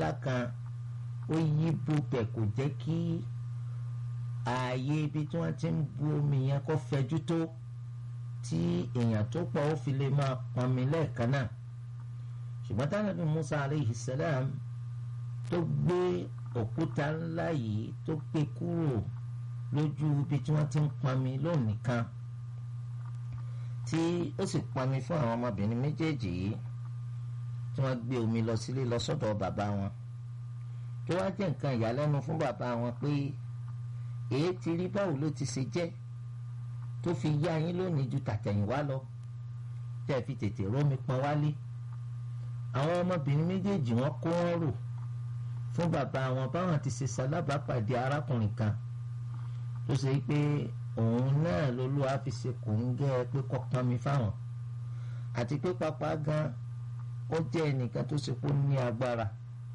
kan ó yí bubẹ̀ kò jẹ́ kí ààyè ibi tí wọ́n ti ń bu omi yẹn kó fẹjú tó tí èèyàn tó pọ̀ ó fi lè máa pọnmi lẹ́ẹ̀kan náà ṣùgbọ́n tánàbí Musa aleyhi salam tó gbé òkúta ńlá yìí tó gbé kúrò lójú ibi tí wọ́n ti ń pọnmi lónìí kan tí ó sì pọnmi fún àwọn ọmọbìnrin méjèèjì yìí tí wọ́n gbé omi lọ sílé lọ sọ́dọ̀ bàbá wọn tó wá jẹ́ nǹkan ìyàlẹ́nu fún bàbá wọn pé èé ti rí báwo ló ti ṣe jẹ́ tó fi yá yín lónìí ju tàtẹ̀yìnwá lọ tẹ́ fi tètè rómi pọn wálé àwọn ọmọbìnrin méjèèjì wọn kó wọn rò fún bàbá wọn báwọn ti ṣe ṣalábàápàdé arákùnrin kan tó ṣe pé òun náà lolúwa fi ṣe kò ń gẹ́ pé kọ́ pọn mi fáwọn àti pé pápá gan ó jẹ́ ẹnìkan tó ṣe kó ní agbára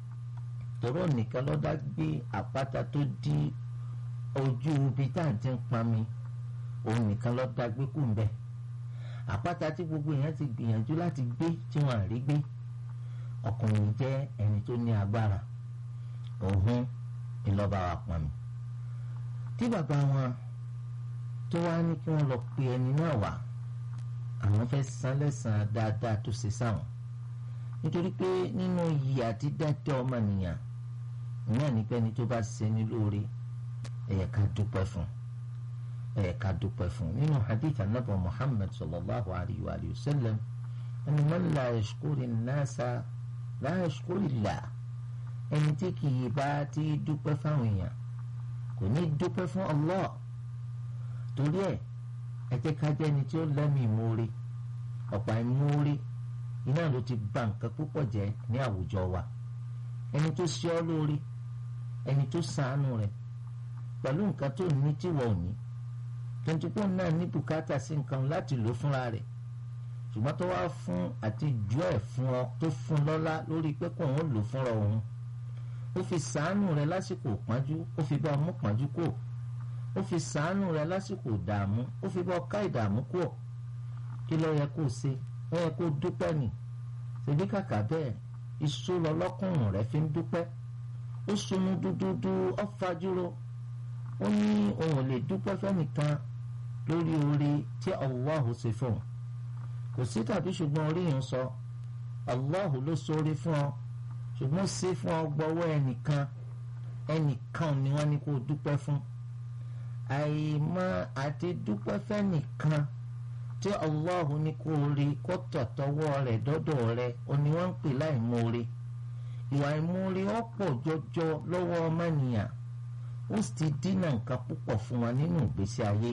tòró nìkan lọ́dá gbé àpáta tó dí ojú ibi tá à ń ti ń pọn mi òun nìkan lọ́dá gbé kù ń bẹ̀ àpáta tí gbogbo èèyàn ti gbìyànjú láti gbé tí wọ́n à rí gbé ọkùnrin jẹ́ ẹni tó ní agbára òun ìlọ́ba wa pọn mi tí bàbá wọn tó wá ní kí wọ́n lọ pe ẹni náà wá àwọn fẹ́ san lẹ́sàn-án dáadáa tó ṣe sáwọn nítorí pé nínú iyì àti dáadáa ọmọnìyàn náà ní pẹ́ni tó bá ṣe ní lóore ẹ̀yẹ ká dúpẹ́ fún ẹ̀yẹ ká dúpẹ́ fún nínú hadith anabu muhammad sallallahu alayhi wa sallam ẹni man la yashkuri nasa la yashkuri Allah ẹni tí kì í bá ti dúpẹ́ fáwọn èèyàn kò ní dúpẹ́ fún Allah torí ẹ̀ ẹ jẹ́ ká jẹ́ ẹni tí ó lẹ́mìí ìmoore ọ̀pá ìmoore iná ló ti bà nǹkan púpọ̀ jẹ́ ní àwùjọ wa ẹni tó ṣe ọ́ lórí ẹni tó ṣàánú rẹ̀ pẹ̀lú nǹkan tó ní tíwọ́ ò ní tontipọ́ náà ní bùkátà sí nǹkan láti lò fúnra rẹ̀ ṣùgbọ́n tó wá fún àti jù ẹ̀ fún ọ tó fún lọ́lá lórí pé kò ń lò fúnra òun ó fi ṣàánú rẹ̀ lásìkò pọ́njú ó fi bá ọmú pọ́njú kò ó fi ṣàánú rẹ̀ lásìkò ìdààmú ó fi bá ọká ìdààmú kò kí ló yẹ kó ṣe ó yẹ kó dúpẹ́ nì ṣèbí kàkà bẹ́ẹ̀ iṣó lọ lọ́kùnrin rẹ̀ fi ń dúpẹ́ ó sunu dúdúdú ó fajúro ó ní òun ò lè dúpẹ́ fẹ́nìkan lórí oore tí Allahu ṣe fún un kò sí tàbí ṣùgbọ́n orí yẹn sọ Allahu ló sóore fún ọ ṣùgbọ́n ṣe fún ọ gbọ́wọ́ ẹnìkan ẹnìkan ni wọ́n ní kó dúpẹ́ fún àìmọ̀ àti dúpẹ́ fẹ́nìkan tí Allah ní kó rí kó tọ̀tọ̀wọ́ rẹ̀ dọ́dọ̀ rẹ̀ ó ní wọ́n ń pè láìmoore ìwà ìmoore ọ̀pọ̀ jọjọ lọ́wọ́ ọmọnìyàn ó sì ti dínà nǹkan púpọ̀ fún wa nínú ìgbésí ayé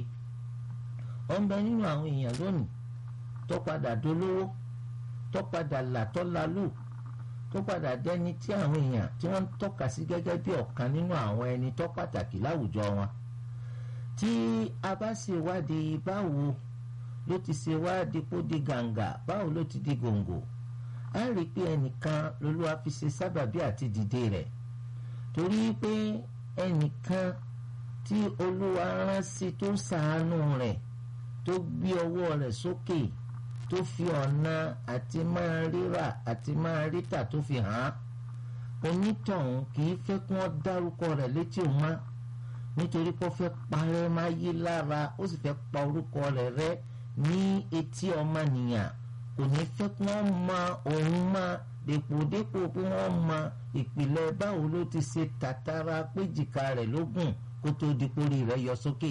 ó ń bẹ nínú àwọn èèyàn lónìí tó padà dolówó tó padà là tó lalù tó padà dẹni tí àwọn èèyàn tí wọ́n ń tọ́ka sí gẹ́gẹ́ bí ọ̀kan nínú àwọn ẹni tó pàtàkì láwùjọ wọn tí a bá ṣe wádìí báwo ló ti ṣe wá dípò di gàǹgà báwo ló ti di gòǹgò á rí i pé ẹnìkan lolúwa fi ṣe sábàbí àti dìde rẹ̀ torí pé ẹnìkan tí olúwa rán sí tó ṣàánú rẹ̀ tó gbé ọwọ́ rẹ̀ sókè tó fi ọ̀nà àti máa ríra àti máa ríta tó fi hàn án onítọ̀hún kì í fẹ́ kí wọ́n dárúkọ rẹ̀ létí òun má nítorí pé ó fẹ́ parẹ́ máa yí lára ó sì fẹ́ pa orúkọ rẹ̀ rẹ́ ní etí ọmọnìyàn kò ní fẹ́ kí wọ́n mọ òun mọ́ dèpòdépò pé wọ́n mọ ìpìlẹ̀ báwo ló ti ṣe tàtàrà péjìká rẹ̀ lógún kó tó di pórí rẹ̀ yọ sókè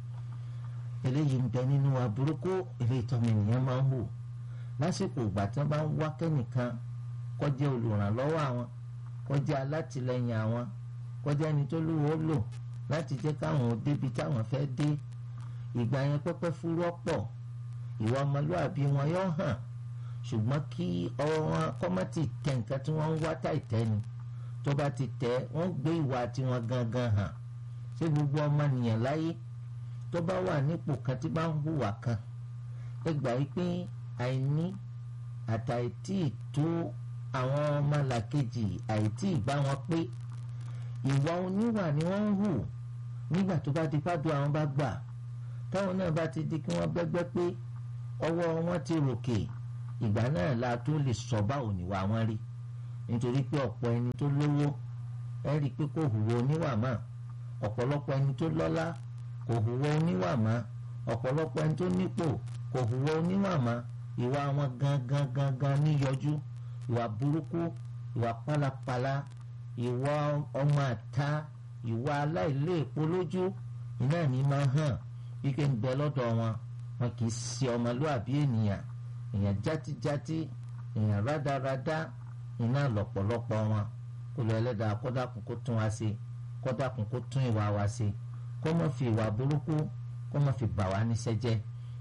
eléyìí ń bẹ nínú aburúkú ilé ìtọ́mọ ènìyàn máa ń hù lásìkò ìgbà tí wọ́n bá ń wá kẹ́nìkan kó jẹ́ olùrànlọ́wọ́ àwọn kó jẹ́ alátìlẹyìn àwọn kó jẹ́ ẹni tó lówó lò láti jẹ́ káwọn ò débi táwọn fẹ́ dé ìgbà yẹn pẹ́pẹ́ fúrọ́ pọ̀ ìwà ọmọlúàbí wọn yóò hàn ṣùgbọ́n kí ọwọ́ wọn kọ́mọ́tì tẹ nǹkan tí wọ́n ń wá táìtẹ́ ni tó bá ti tẹ̀ wọ́n gbé ìwà tiwọn gangan hàn ṣé gbogbo ọmọnìyàn láyé tó bá wà nípò kan tí bá ń hùwà kan ẹ gbà yí pé àìní àtàìtì tó àwọn ọmọlàkejì àìtì ìgbà wọn pé ìwà oníwà ni wọ́n ń hù nígbà tó bá di pàdó àwọn bá gbà táwọn náà bá ti di kí wọ́n bẹ́gbẹ́ pé ọwọ́ wọn ti ròkè ìgbà náà la tó lè sọ báwo níwà wọn rí nítorí pé ọ̀pọ̀ ẹni tó lówó ẹ rí i pé kò hùwà oníwà mọ́ ọ̀pọ̀lọpọ̀ ẹni tó lọ́lá kò hùwà oníwà mọ́ ọ̀pọ̀lọpọ̀ ẹni tó nípò kò hùwà oníwà mọ́ ìwà wọn gangan gangan níyọjú ìwà burúkú ìwà pálapàla ìwà ọmọ àta ìwà aláìléèpo lójú iná ní máa hàn wípé ń bẹ lọ́dọ̀ wọn wọn kì í ṣe ọmọlúàbí ènìyàn èèyàn játíjátí èèyàn rádaràdá iná lọ́pọ̀lọpọ̀ wọn kó lọ ẹlẹ́dàá kọ́dàkùn kó tún wá sí kọ́dàkùn kó tún ìwà wa sí kó má fi ìwà burúkú kó má fi bà wá níṣẹ́ jẹ́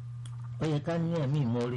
ó yẹ ká ní ẹ̀mí ìmoore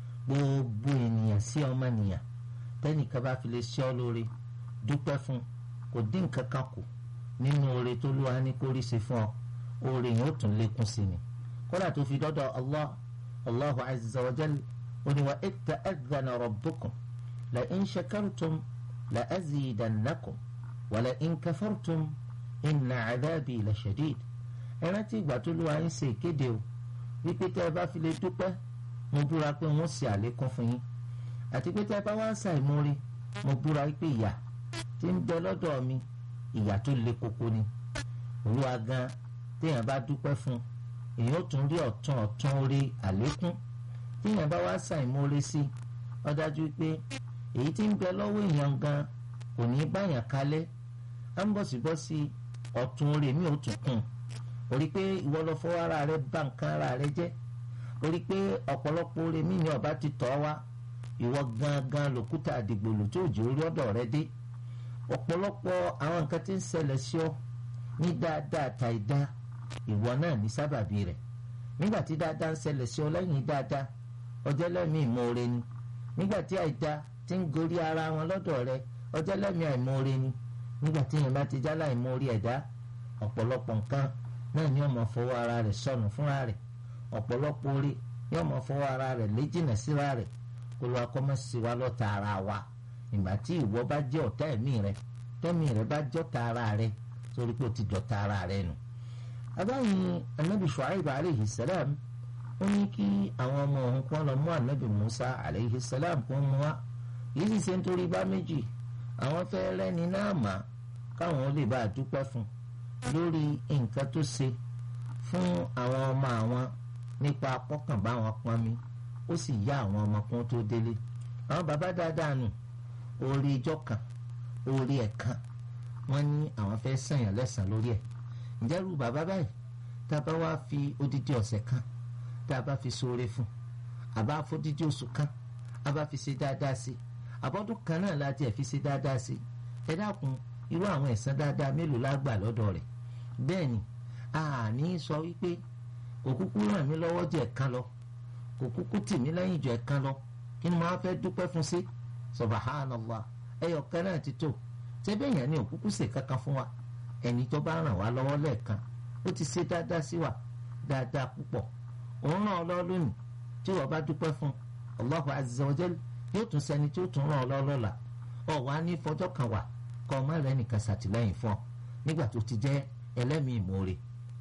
gbogbo ènìyàn sí ọmọnìyàn tẹ́nìkan bá fi lè ṣe ọ́ lóore dúpẹ́ fún kò dín nǹkan kan kù nínú oore tó lúwa ní kó rí ṣe fún ọ oore yẹn ó tún lékún sí ni kódà tó fi dọ́dọ̀ allah allahu azza wa jal oni wa ita adana rabbukum la in shakartum la azidannakum wa la in kafartum inna adabi la shadid ẹ rántí ìgbà tó lúwa ń ṣe ìkéde o wípé tẹ́ ẹ bá fi lè dúpẹ́ mo búra pé wọ́n ṣe àlékún fún yín àti pé tẹ́ ẹ bá wá ń ṣàìmórí mo búra wípé ìyà tí ń bẹ lọ́dọ̀ mi ìyà tó le koko ni olúwa gan téèyàn bá dúpẹ́ fún èèyàn ó tún rí ọ̀tún ọ̀tún orí àlékún téèyàn bá wá ṣàìmórí sí ó dájú pé èyí tí ń bẹ lọ́wọ́ èèyàn gan kò ní báyàn kalẹ̀ á ń bọ̀sibọ́sí ọ̀tún orí mi ò tún kùn orí pé ìwọ lọ fọwọ́ ara rẹ bà nǹkan ara rẹ jẹ́ orí pé ọ̀pọ̀lọpọ̀ orí mi ni ọba ti tọ́ wa ìwọ gangan lòkúta àdìgbòlù tó jẹ́ orí ọ̀dọ̀ rẹ dé ọ̀pọ̀lọpọ̀ àwọn nǹkan tí ń ṣẹlẹ̀ sí ọ ní dáadáa tàìdá ìwọ náà ní sábàbí rẹ̀ nígbà tí dáadáa ń ṣẹlẹ̀ sí ọ lẹ́yìn dáadáa ọjọ́ lẹ́mìí ìmoore ni nígbà tí àìdá ti ń gorí ara wọn lọ́dọ̀ rẹ ọjọ́ lẹ́mìí àìmoore ni nígbà tí yẹn bá ti jálá ìmoore ẹ̀dá ọ̀pọ̀lọpọ̀ nǹkan náà ni ọmọ fọwọ́ ara rẹ̀ sọnù fúnra rẹ̀ ọ̀pọ̀lọpọ̀ orí ni ọmọ fọwọ́ ara rẹ̀ léjìnà síra rẹ̀ kó ló akọ́mọ́sí wa lọ́ta ara wa ìgbà tí ìwọ bá jẹ́ ọ̀tá ẹ̀mí rẹ tẹ́mí rẹ bá jọ́ta ara rẹ sórí pé o ti dọ̀ta ara rẹ nù. abáyìn anabi shuaib aleyhi salam ó ní kí àwọn ọmọ òun kọ́ lọ mú anabi musa aleyhi salam kó mú wa yìí sì ṣe nítorí bá méjì àwọn fẹ́ rẹ́ni náà mà káwọn lè bá a dúpẹ́ fún lórí nǹkan tó ṣe fún àwọn ọmọ àwọn nípa akọ́kànbá wọn pọnmi ó sì yá àwọn ọmọ kan tó délé àwọn bàbá dáadáa nù orí ijọ́ kan orí ẹ̀kan wọ́n ní àwọn fẹ́ sànyàn lẹ́sàn lórí ẹ̀ ǹjẹ́ irú bàbá báyìí tá a bá wá fi odidi ọ̀sẹ̀ kan tá a bá fi ṣoore fún àbá fódidi oṣù kan a bá fi ṣe dáadáa sí àbọ̀dún kan náà láti ẹ̀ fi ṣe dáadáa sí ẹ dákun irú àwọn ẹ̀san dáadáa mélòó la gbà lọ́dọ̀ rẹ̀ bẹ́ẹ̀ ni a ní sọ wípé kò kúkú ràn mí lọ́wọ́ jẹ́ ẹ̀kan lọ kò kúkú tì mí lẹ́yìn jọ ẹ̀kan lọ kí ni mo á fẹ́ dúpẹ́ fún sí subhanallah ẹyọ kan náà ti tó tẹ́bẹ̀ yẹn ni òkúkú ṣe kankan fún wa ẹni tó bá ràn wá lọ́wọ́ lẹ́ẹ̀kan ó ti ṣe dáadáa sí wa dáadáa púpọ̀ òun ràn ọ́ lọ́wọ́ lónìí tí wọ́n bá dúpẹ́ fún Allahu azza wa jal yóò tún sẹni tí ó tún ràn ọ́ lọ́wọ́ lọ́la ọ̀ wá ní fọjọ́ kan wà kọ́ ọmọ rẹ nìkan ṣàtìlẹ́yìn fún ọ nígbà tó ti jẹ́ ẹlẹ́mìí ìmoore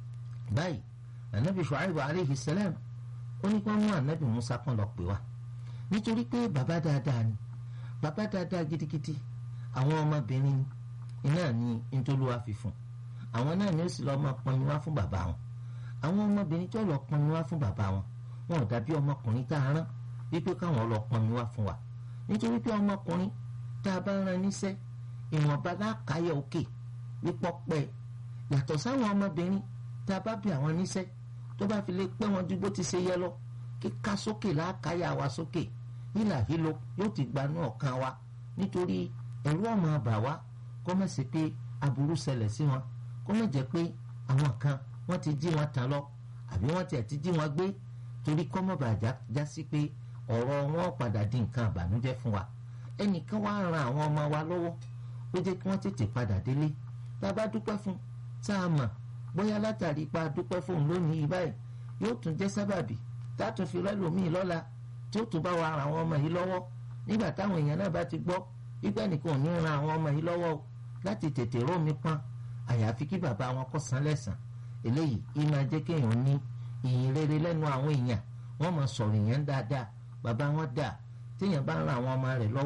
báyìí anabi shuaibu aleyhi salam ó ní kí wọ́n mú anabi musa kan lọ pè wá nítorí pé bàbá dáadáa ni bàbá dáadáa gidigidi àwọn ọmọbìnrin iná ní ntòlúwa fi fún àwọn náà ni ó sì lọ́ọ́ máa pọnmi wá fún bàbá wọn àwọn ọmọbìnrin tó lọ́ọ́ pọnmi wá fún bàbá wọn wọn ò dàbí ọmọkùnrin tá a rán wípé káwọn lọ́ọ́ pọnmi wá fún wa nítorí pé ọmọkùnrin tá a bá rán níṣẹ́ ìwọ̀nba láàkáyọ̀ òkè wípọ́ pẹ́ yàtọ̀ sáwọn ọmọbìnrin tá a bá bí àwọn níṣẹ́ tó bá fi lè pẹ́ wọn ju bó ti ṣe yẹ lọ kíká sókè láàkáyà wa sókè hílà hílo yóò ti gbanú ọ̀kan wa nítorí ẹ̀rú ọmọ bà wá kó má ṣe pé aburú ṣẹlẹ̀ sí wọn kó má jẹ́ pé àwọn kan wọ́n ti jí wọn tàn lọ àbí wọ́n tiẹ̀ ti jí wọn gbé torí kó má bàa já sí pé ọ̀rọ̀ wọn padà di nǹkan àbànújẹ́ fún wa ẹnìkan wá ran àwọn ọmọ wa lọ́wọ́ ó jẹ́ kí wọ́n tètè padà délé tá a bá dúpẹ́ fún tá a mọ̀ bóyá látàrí ipa dúpẹ́ fóun lónìí yìí báyìí yóò tún jẹ́ sábàbí tá a tún fi rẹ́lòmíì lọ́la tí ó tún bá wa ran àwọn ọmọ yìí lọ́wọ́ nígbà táwọn èèyàn náà bá ti gbọ́ wípé nìkan ò ní ran àwọn ọmọ yìí lọ́wọ́ o láti tètè rómi pọn àyàfi kí bàbá wọn kó san lẹ́sàn eléyìí yìí máa jẹ́ kéèyàn ní ìyìn rere lẹ́nu àwọn èèyàn wọ́n máa sọ̀rọ̀ èèyàn dáadáa bàbá wọn dà téèyàn bá ran àwọn ọmọ rẹ̀ lọ́wọ́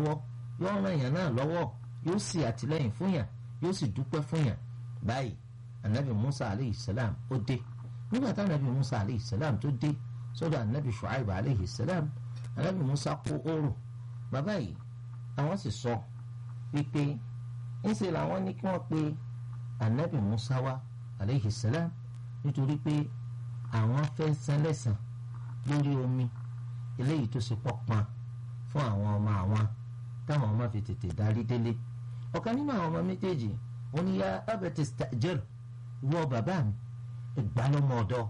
yóò ràn yàn náà lọ́wọ́ yóò sì àtìlẹ́yìn fún yàn yóò sì dúpẹ́ fún yàn báyìí anabi musa aleyhi salam ó dé nígbà tí anabi musa aleyhi salam tó dé sọ́dọ̀ anabi shuaib aleyhi salam anabi musa kó oòrùn bàbá yìí àwọn sì sọ wípé ńṣe làwọn ní kí wọ́n pe anabi musa wá aleyhi salam nítorí pé àwọn fẹ́ san lẹ́san lórí omi eléyìí tó ṣe pọ̀ pọn fún àwọn ọmọ àwọn táwọn ọmọ fi tètè darí délé ọ̀kan nínú àwọn ọmọ méjèèjì wọn ni ya abẹ́tẹ̀ stajẹ́r wọ bàbá mi ẹgbàá lọ́mọ ọ̀dọ́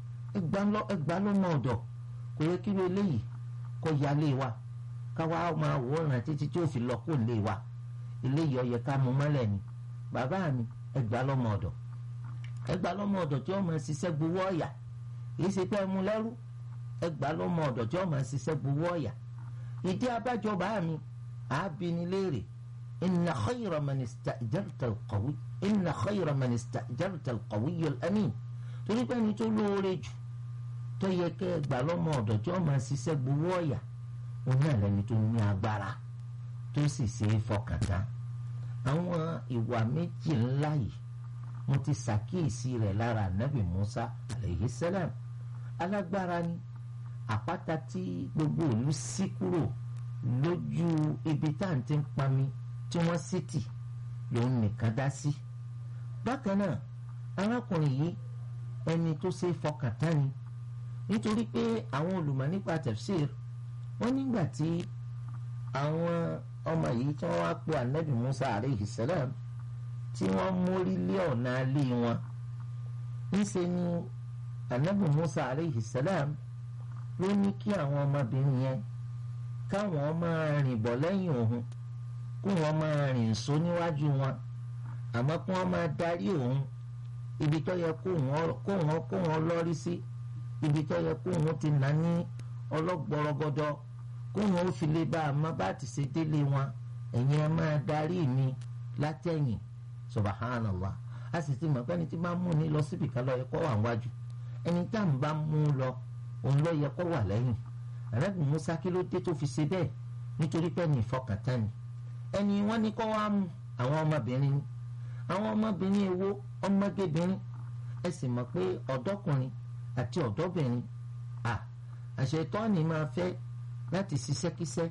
ẹgbàá lọ́mọ ọ̀dọ́ kò yẹ kí ló eléyìí kó yálé wa káwa máa wòran títí tí ó fi lọ kó lé wa eléyìí ó yẹ ká mú mọ́lẹ̀ ni bàbá mi ẹgbàá lọ́mọ ọ̀dọ́ ẹgbàá lọ́mọ ọ̀dọ́ tí wọ́n máa ṣiṣẹ́ gbowó ọ̀yà kì í ṣe pé ẹ mú lẹ́rú ẹgbàá lọ́mọ ọ̀dọ́ tí wọ́n máa ṣiṣẹ́ gbowó ọ̀yà ìdí abájọ bàá mi àábíní léèrè inna khayra man ista'jarta al-qawi inna khayra man ista'jarta al-qawiyyu al-amin torí pé ẹni tó lóore jù tó yẹ kẹ́ ẹgbàá lọ́mọ ọ̀dọ́ tí wọ́n máa ṣiṣẹ́ gbowó ọ̀yà òun náà lẹni tó ní agbára tó sì ṣe é fọkàn tán àwọn ìwà méjì ńlá yìí mo ti ṣàkíyèsí rẹ̀ lára nabi musa aleyhi salam alágbára ni àpáta tí gbogbo ìlú ṣí kúrò lójú ibi tá à ń ti ń pami tí wọ́n sì tì lòun nìkan dá sí bákan náà arákùnrin yìí ẹni tó ṣe é fọkàn tán ni nítorí pé àwọn olùmọ̀ nípa tafsir wọ́n nígbà tí àwọn ọmọ yìí tí wọ́n wá pe anabi musa aleyhi salam tí wọ́n mórí lé ọ̀nà alé wọn ńṣe ni anabi musa aleyhi salam ló ní kí àwọn ọmọbìnrin yẹn káwọn máa rìn bọ̀ lẹ́yìn òun kó wọn máa rìn só níwájú wọn àmọ́ kó wọn máa darí òun ibi tó yẹ kó wọn kó wọn lọ́rí sí ibi tó yẹ kó wọn ti nà ní ọlọ́gbọ̀rọ̀gọdọ kó wọn ó fi lè bá a má bá ti ṣe délé wọn ẹ̀yin ẹ máa darí mi látẹ̀yìn subhanallah a sì ti mọ̀ pé ẹni tí máa mú ni lọ síbi kan lọ yẹ kó wà wájú ẹni tá à ń bá mú lọ òun lọ yẹ kó wà lẹ́yìn àrẹ́bùn musa kí ló dé tó fi ṣe bẹ́ẹ̀ nítorí pé ẹni ìfọkàntán ni ẹni wọ́n ní kó wá mú àwọn ọmọbìnrin ni àwọn ọmọbìnrin èwo ọmọgébìnrin ẹ sì mọ̀ pé ọ̀dọ́kùnrin àti ọ̀dọ́bìnrin à àṣetọ́ni máa fẹ́ láti ṣiṣẹ́kíṣẹ́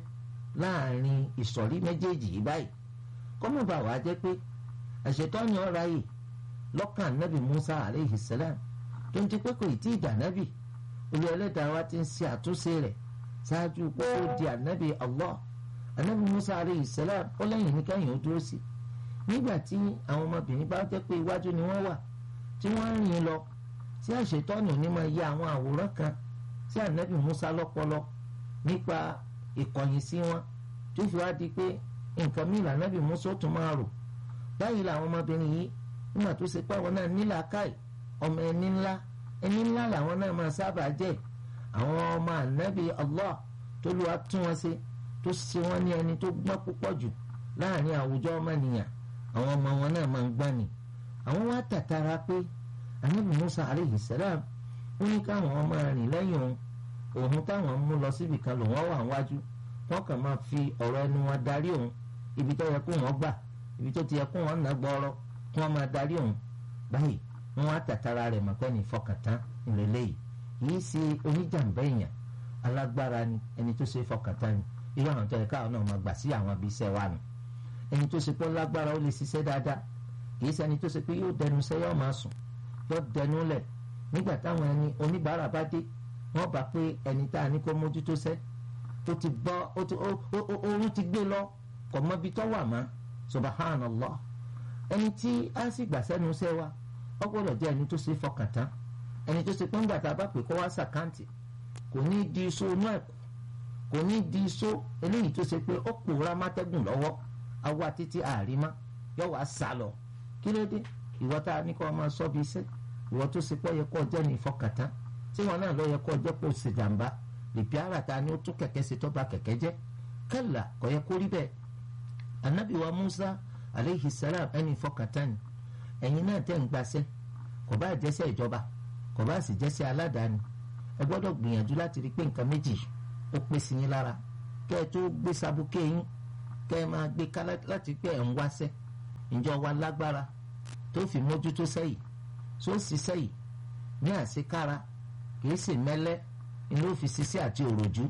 láàrin ìsọ̀rí méjèèjì yìí báyìí kọ́mọ̀bà wàá jẹ́ pé àṣetọ́ni ọ̀ra yìí lọ́kàn nábì musa aleyhi salam tó ń ti pé kò ì tí ì dà nábì olú ẹlẹ́dàá wa ti ń ṣe àtúnṣe rẹ̀ ṣáájú kó tó di ànábì allah ànábì musa aleyhi salam ó lẹ́yìn ní kẹ́yìn ó dúró sí nígbà tí àwọn ọmọbìnrin bá jẹ́ pé iwájú ni wọ́n wà tí wọ́n ń rìn lọ tí àṣetọ́ni òní máa ya àwọn àwòrán kan sí ànábì musa lọ́pọlọ nípa ìkọ̀yìn sí wọn tó fi wá di pé nǹkan mìíràn ànábì musa ó tún máa rò báyìí làwọn ọmọbìnrin yìí nígbà tó ṣe pé àwọn náà ní làákàyè ọmọ ẹni ńlá ẹni ńlá làwọn náà máa sábà jẹ́ àwọn ọmọ ànábì allah tó lù wá tún wọn ṣe tó ṣe wọn ní ẹni tó gbọ́n púpọ̀ jù láàrin àwùjọ ọmọnìyàn àwọn ọmọ wọn náà máa ń gbọ́n ni àwọn wá tàtàrà pé ànábì musa aleyhi salam ó ní káwọn ọmọ rìn lẹ́yìn òun òun táwọn mú lọ síbi kan lòun wà wájú wọn kàn máa fi ọ̀rọ̀ ẹnu wọn darí òun ibi tó yẹ kó wọn gbà ibi tó ti yẹ kó wọn nà gbọ́rọ̀ kí wọ́n máa darí òun báyìí wọ́n wá tàtàrà rẹ̀ mọ̀ pé ní ìfọkàntán ìrẹ̀lẹ̀ yìí yìí ṣe oníjàmbá èèyàn alágbára ni ẹni tó ṣe fọkàntán ni irú àwọn tó yẹ káwọn náà máa gbà sí àwọn ibi iṣẹ́ wa nù ẹni tó ṣe pé lágbára ó lè ṣiṣẹ́ dáadáa kìí ṣe ẹni tó ṣe pé yóò dẹnu iṣẹ́ yóò máa sùn yóò dẹnu lẹ̀ nígbà táwọn ẹni oníbàárà bá dé wọ́n bá pé ẹni tá a ní kó mójútó sẹ́ ó ti bọ́ oorun ti gbé lọ kò mọ ibi tó wà mọ́ subhanallah ẹni tí a sì gbà sẹ́nu iṣẹ́ wa ó gbọ́dọ̀ jẹ́ ẹni tó ṣe fọkàn tán ẹni tó ṣe pé ńgbà tá a bá pè kó wá sàkáǹtì kò ní di iṣó inú ẹ̀kú kò ní di iṣó eléyìí tó ṣe pé ó pòórá mátẹ́gùn lọ́wọ́ awa títí àrímá yóò wá sá lọ kí ló dé ìwọ tá a ní kó máa sọ bí iṣẹ́ ìwọ tó ṣe pé ó yẹ kó jẹ́ ní ìfọkàn tán tí wọn náà lọ yẹ kó jẹ́ kó ṣe jàǹbá lèpi ara ta ni ó tún kẹ̀kẹ́ ṣe tó bá kẹ̀kẹ́ jẹ́ kẹ́là kò yẹ kó rí bẹ́ẹ̀ anabi wa musa aleyhi salam ẹni ìfọkàn tán ni ẹ̀yin náà tẹ̀ ń gbaṣẹ́ kò bá jẹ́sẹ́ ìjọba kò bá sì jẹ́sẹ́ aládàáni ẹ gbọ́dọ̀ gbìyànjú láti rí pé nǹkan méjì ó pé sí yín lára kẹ́ ẹ tó gbé sabuké yín kẹ́ ẹ máa gbé ká láti pé ẹ̀ ń wáṣẹ́ ìjọ wa lágbára tó fi mójútó sẹ́yìn tó sì sẹ́yìn ní àṣekára kìí sì mẹ́lẹ́ ni ló fi ṣiṣẹ́ àti òròjú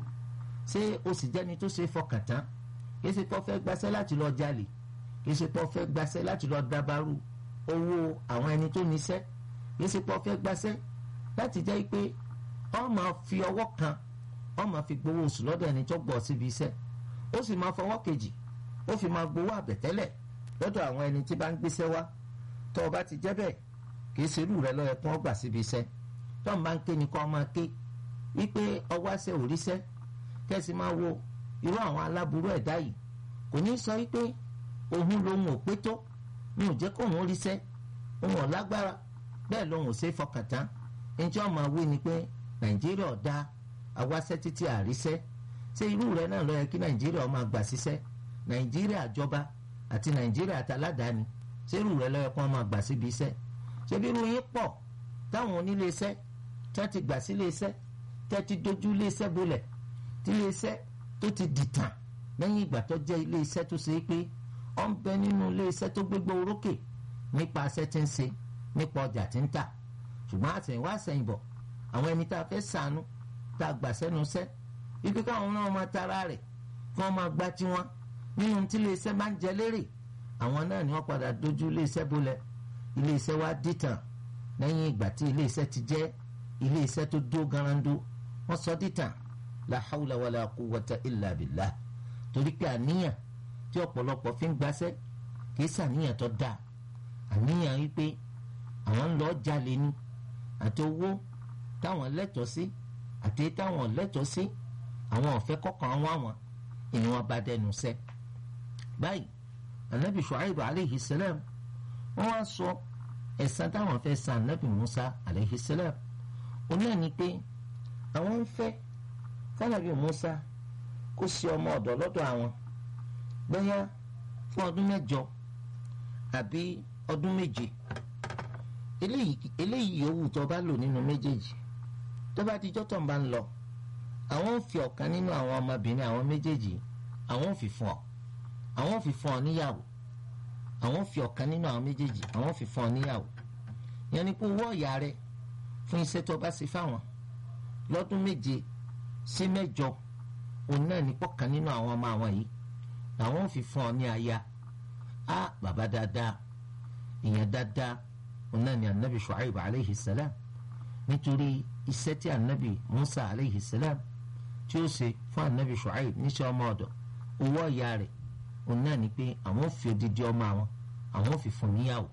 ṣé o sì jẹ́ni tó ṣe fọkàn tán kìí ṣe pọ́ fẹ́ gbaṣẹ́ láti lọ jalè kìí ṣe pọ́ fẹ́ gbaṣẹ́ láti lọ dabarú owó àwọn ẹni tó níṣẹ́ kìí ṣe pọ́ fẹ́ gbaṣẹ́ láti jẹ́ pé ó máa fi ọwọ́ kan ó máa fi gbowó oṣù lọ́dọ̀ ẹni tó gbọ́ síbi iṣẹ́ ó sì máa fọwọ́ kejì ó fi máa gbowó àbẹ̀tẹ́lẹ̀ lọ́dọ̀ àwọn ẹni tí bá ń gbéṣẹ́ wá tó o bá ti jẹ́ bẹ́ẹ̀ kì í ṣerú rẹ lọ́yẹ kí wọ́n gbà síbi iṣẹ́ tó ń bá ń ké ni kó máa ké wípé ọwọ́ àṣẹ òríṣẹ́ kẹ́sì máa wo irú àwọn aláburú ẹ̀dá yìí kò ní sọ wípé òun lòun ò pé tó mi ò jẹ́ kó òun ríṣẹ́ òun ò lágbára bẹ́ẹ̀ lòun ò ṣe é fọkàn tán ẹni tí wọ́n máa wí ni pé nàìjíríà ọ̀dà àwáṣẹ́ títí àríṣẹ́ ṣé irú rẹ náà ló yẹ kí nàìjíríà máa gbà síṣẹ́ nàìjíríà jọba àti nàìjíríà àtàládàáni ṣé irú rẹ ló yẹ kí wọ́n máa gbà síbi iṣẹ́ ṣé bí irú yín pọ̀ táwọn onílé iṣẹ́ tẹ́ ti gbà sílé iṣẹ́ tẹ́ ti dojú ilé iṣẹ́ bolẹ̀ tí ilé iṣẹ́ tó ti dìtàn lẹ́yìn ìgbà tó jẹ́ ilé iṣẹ́ tó ṣe é pé ó ń bẹ nínú ilé iṣẹ́ tó gbégbó orókè nípa aṣẹ́ tí ń ṣe nípa ọjà tí ń tà ṣùgbọ́n àtẹ̀yìnwá àtẹ̀yìnbọ̀ àwọn ẹni tá a fẹ́ sànú tá a gbà sẹ́nu iṣẹ́ wípé káwọn náà máa tara rẹ̀ kí wọ́n máa gbá tiwọn nínú tí ilé iṣẹ́ máa ń jẹ lérè àwọn náà ni wọ́n padà dojú ilé iṣẹ́ bolẹ̀ ilé iṣẹ́ wa dìtàn lẹ́yìn ìgbà tí ilé iṣẹ́ ti jẹ́ ilé iṣẹ́ tó dó garando wọ́n sọ dìtàn la hawla wala quwwata illa billah torí pé àníyàn tí ọ̀pọ̀lọpọ̀ fi ń gbaṣẹ́ kì í ṣàníyàn tó dáa àníyàn wípé àwọn ń lọ jalè ni àti owó táwọn lẹ́tọ̀ọ́ sí àti táwọn lẹ́tọ̀ọ́ sí àwọn ọ̀fẹ́ kọ̀ọ̀kan wá wọn ìwọ̀n bá dẹnu sẹ́ báyìí anabi shuaib aleyhi salam wọ́n wá sọ ẹ̀san táwọn fẹ́ san anabi musa aleyhi salam ó náà ni pé àwọn ń fẹ́ kánábì musa kó sí ọmọ ọ̀dọ̀ lọ́dọ̀ àwọn bóyá fún ọdún mẹ́jọ àbí ọdún méje eléyìí yòówù tó bá lò nínú méjèèjì tó bá dijọ́ tó ń bá ń lọ àwọn ò fi ọ̀kan nínú àwọn ọmọbìnrin àwọn méjèèjì àwọn ò fi fún ọ àwọn ò fi fún ọ níyàwó àwọn ò fi ọ̀kan nínú àwọn méjèèjì àwọn ò fi fún ọ níyàwó yẹn ni pé owó ọ̀yà rẹ fún iṣẹ́ tó bá ṣe fáwọn lọ́dún méje sí mẹ́jọ òun náà ní pọ̀kan nínú àwọn ọmọ àwọn yìí làwọn ò fi fún ọ ní aya á bàbá dáadáa ìyẹn dáadáa òun náà ní anabi shuaib aleyhi salam nítorí iṣẹ́ tí anabi musa aleyhi salam tí ó ṣe fún anabi shuaib níṣẹ́ ọmọ ọ̀dọ̀ owó ọ̀yà rẹ̀ òun náà ní pé àwọn ò fi odidi ọmọ àwọn àwọn ò fi fún níyàwó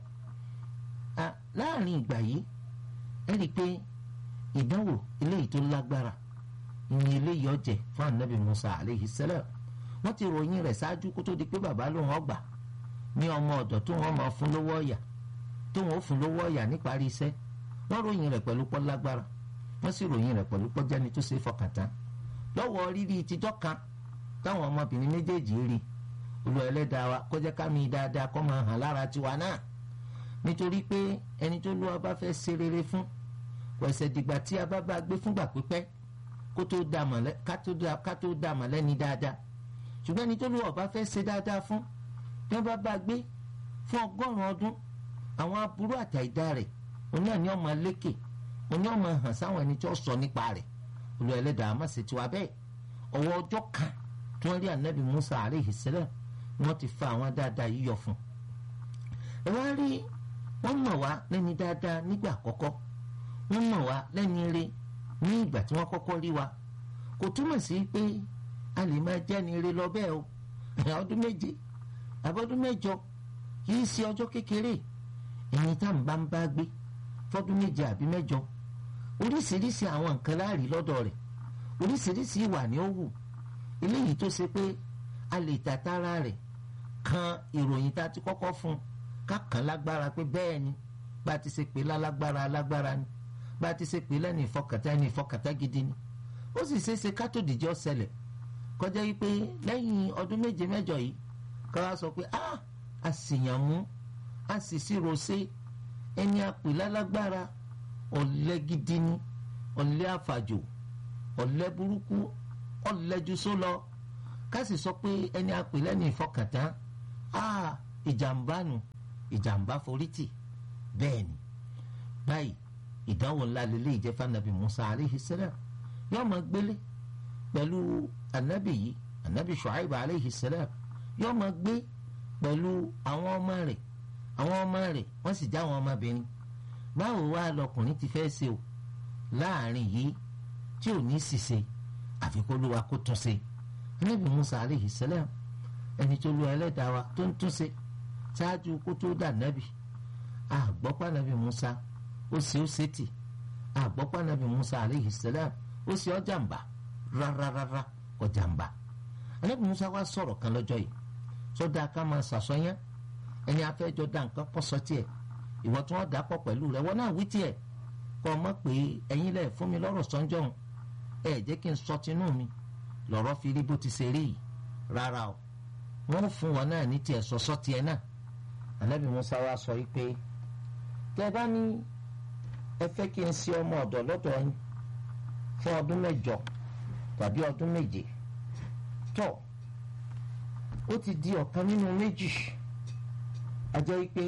láàrin ìgbà yìí ẹ rí i pé ìdánwò eléyìí tó lágbára ìyìn eléyìí ọjẹ fún anabi musa aleyhi salam wọ́n ti ròyìn rẹ̀ ṣáájú kó tó di pé bàbá lòun ọgbà ní ọmọ ọ̀dọ̀ tó wọ́n máa fún lówó ọ̀yà tó wọ́n fún lówó ọ̀yà níparí iṣẹ́ wọ́n ròyìn rẹ̀ pẹ̀lú pọ́ lágbára wọ́n sì ròyìn rẹ̀ pẹ̀lú pọ́ jẹ́ni tó ṣe é fọkàn tán lọ́wọ́ rírí ìtijọ́ kan táwọn ọmọbìnrin méjèèjì rí olú ẹlẹ́dàá wa kó jẹ́ ká mi dáadáa kó máa hàn lára tiwa náà nítorí pé ẹni tó lọ́wọ́ bá fẹ́ ṣe rere fún kò ẹsẹ̀ dìgbà tí a bá bá gbé fúngbà pípẹ́ kó tó dà mọ̀ ká tó dà mọ̀ lẹ́ni dáadáa ṣùgbọ́n ẹni tó lọ́wọ́ bá fẹ́ ṣe dáadáa fún tí wọ́n bá bá gbé fún ọgọ́rùn-ún ọdún àwọn aburú àtàìdá rẹ̀ òun náà ni ọmọ lékè òun náà máa hàn sáwọn ẹni tí ó sọ nípa rẹ̀ olú ẹlẹ́dàá má ṣe tiwa bẹ́ẹ̀ ọwọ́ ọjọ́ kan tí wọ́n rí anabi musa aleyhi salam ni wọ́n ti fa àwọn dáadáa yìí yọ fún ẹ wá rí wọ́n mọ̀ wá lẹ́ni dáadáa nígbà àkọ́kọ́ wọ́n mọ̀ wá lẹ́ni ire ní ìgbà tí wọ́n kọ́kọ́ rí wa kò túmọ̀ sí pé a lè máa jẹ́ni ire lọ bẹ́ẹ̀ o ọdún méje àbọ̀dún mẹ́jọ kì í ṣe ọjọ́ kékeré ẹni tá à ń bá ń bá gbé fọ́dún méje àbí mẹ́jọ oríṣiríṣi àwọn nǹkan láàrí lọ́dọ̀ rẹ̀ oríṣiríṣi ìwà ni ó wù eléyìí tó ṣe pé a lè tàtàrà rẹ̀ kan ìròyìn tá a ti kọ́kọ́ fún un ká kàn lágbára pé bẹ́ẹ̀ ni bá a ti ṣe pé lálágbára lágbára ni bá a ti ṣe pé lẹ́nu ìfọkàtà ẹni ìfọkàtà gidi ni ó sì ṣeé ṣe ká tó dìjọ́ ṣẹlẹ̀ kọjá yìí pé lẹ́yìn ọdún méje mẹ́jọ yìí ká wá sọ pé ah a sì yàn mú a sì ṣírò ṣe ẹni àpè lálágbára ọ̀lẹ gidi ni ọ̀lẹ àfàjò ọ̀lẹ burúkú ọ̀lẹ ju só lọ ká sì sọ pé ẹni àpè lẹ́nu ìfọkàntán á ìjàmbá nu ìjàmbá forítì bẹ́ẹ̀ ni báyìí ìdánwò ńlá lélẹ́ ìjẹ́fà nàbì Musa aleyhi salam yóò máa gbélé pẹ̀lú anabi yìí anabi Shu'aib aleyhi salam yóò máa gbé pẹ̀lú àwọn ọmọ rẹ̀ àwọn ọmọ rẹ̀ wọ́n sì já àwọn ọmọbìnrin báwo wá lọkùnrin ti fẹ́ ṣe o láàrin yìí tí ò ní ṣìṣe àfi kó lóra kó tún ṣe anabi Musa aleyhi salam ẹni tó lu ẹlẹ́dàá wa tó ń tún ṣe ṣáájú kó tó dà nábì àgbọ́pá nàbì Musa ó ṣe ó ṣe tì àgbọ́pá nàbì Musa aleyhi salam ó ṣe ọ́ jàǹbá rárárárá kò jàǹbá anabi Musa wá sọ̀rọ̀ kan lọ́jọ́ yìí sọ́dà ká máa ṣàṣọyán ẹni afẹ́jọ́ dá nǹkan pọ̀ sọ tiẹ̀ ìwọ tí wọ́n dà pọ̀ pẹ̀lú rẹ̀ wọ́n náà wí tiẹ̀ kọ́ ọ mọ̀ pé ẹ̀yin lẹ̀ fún mi lọ́rọ̀ sọ́njọ́ òun ẹ̀ jẹ́ kí n sọ tinú mi lọ́rọ̀ fi rí bó ti ṣe rí yìí rárá o wọ́n fún wọn náà ní tiẹ̀ sọ́sọ́ tiẹ̀ náà anabi Musa wá sọ yìí pé tẹ́ bá ní ẹ fẹ́ kí n ṣe ọmọ ọ̀dọ̀ lọ́dọ̀ yín fún ọdún mẹ́jọ tàbí ọdún méje tó ó ti di ọ̀kan nínú méjì ajẹ́ pé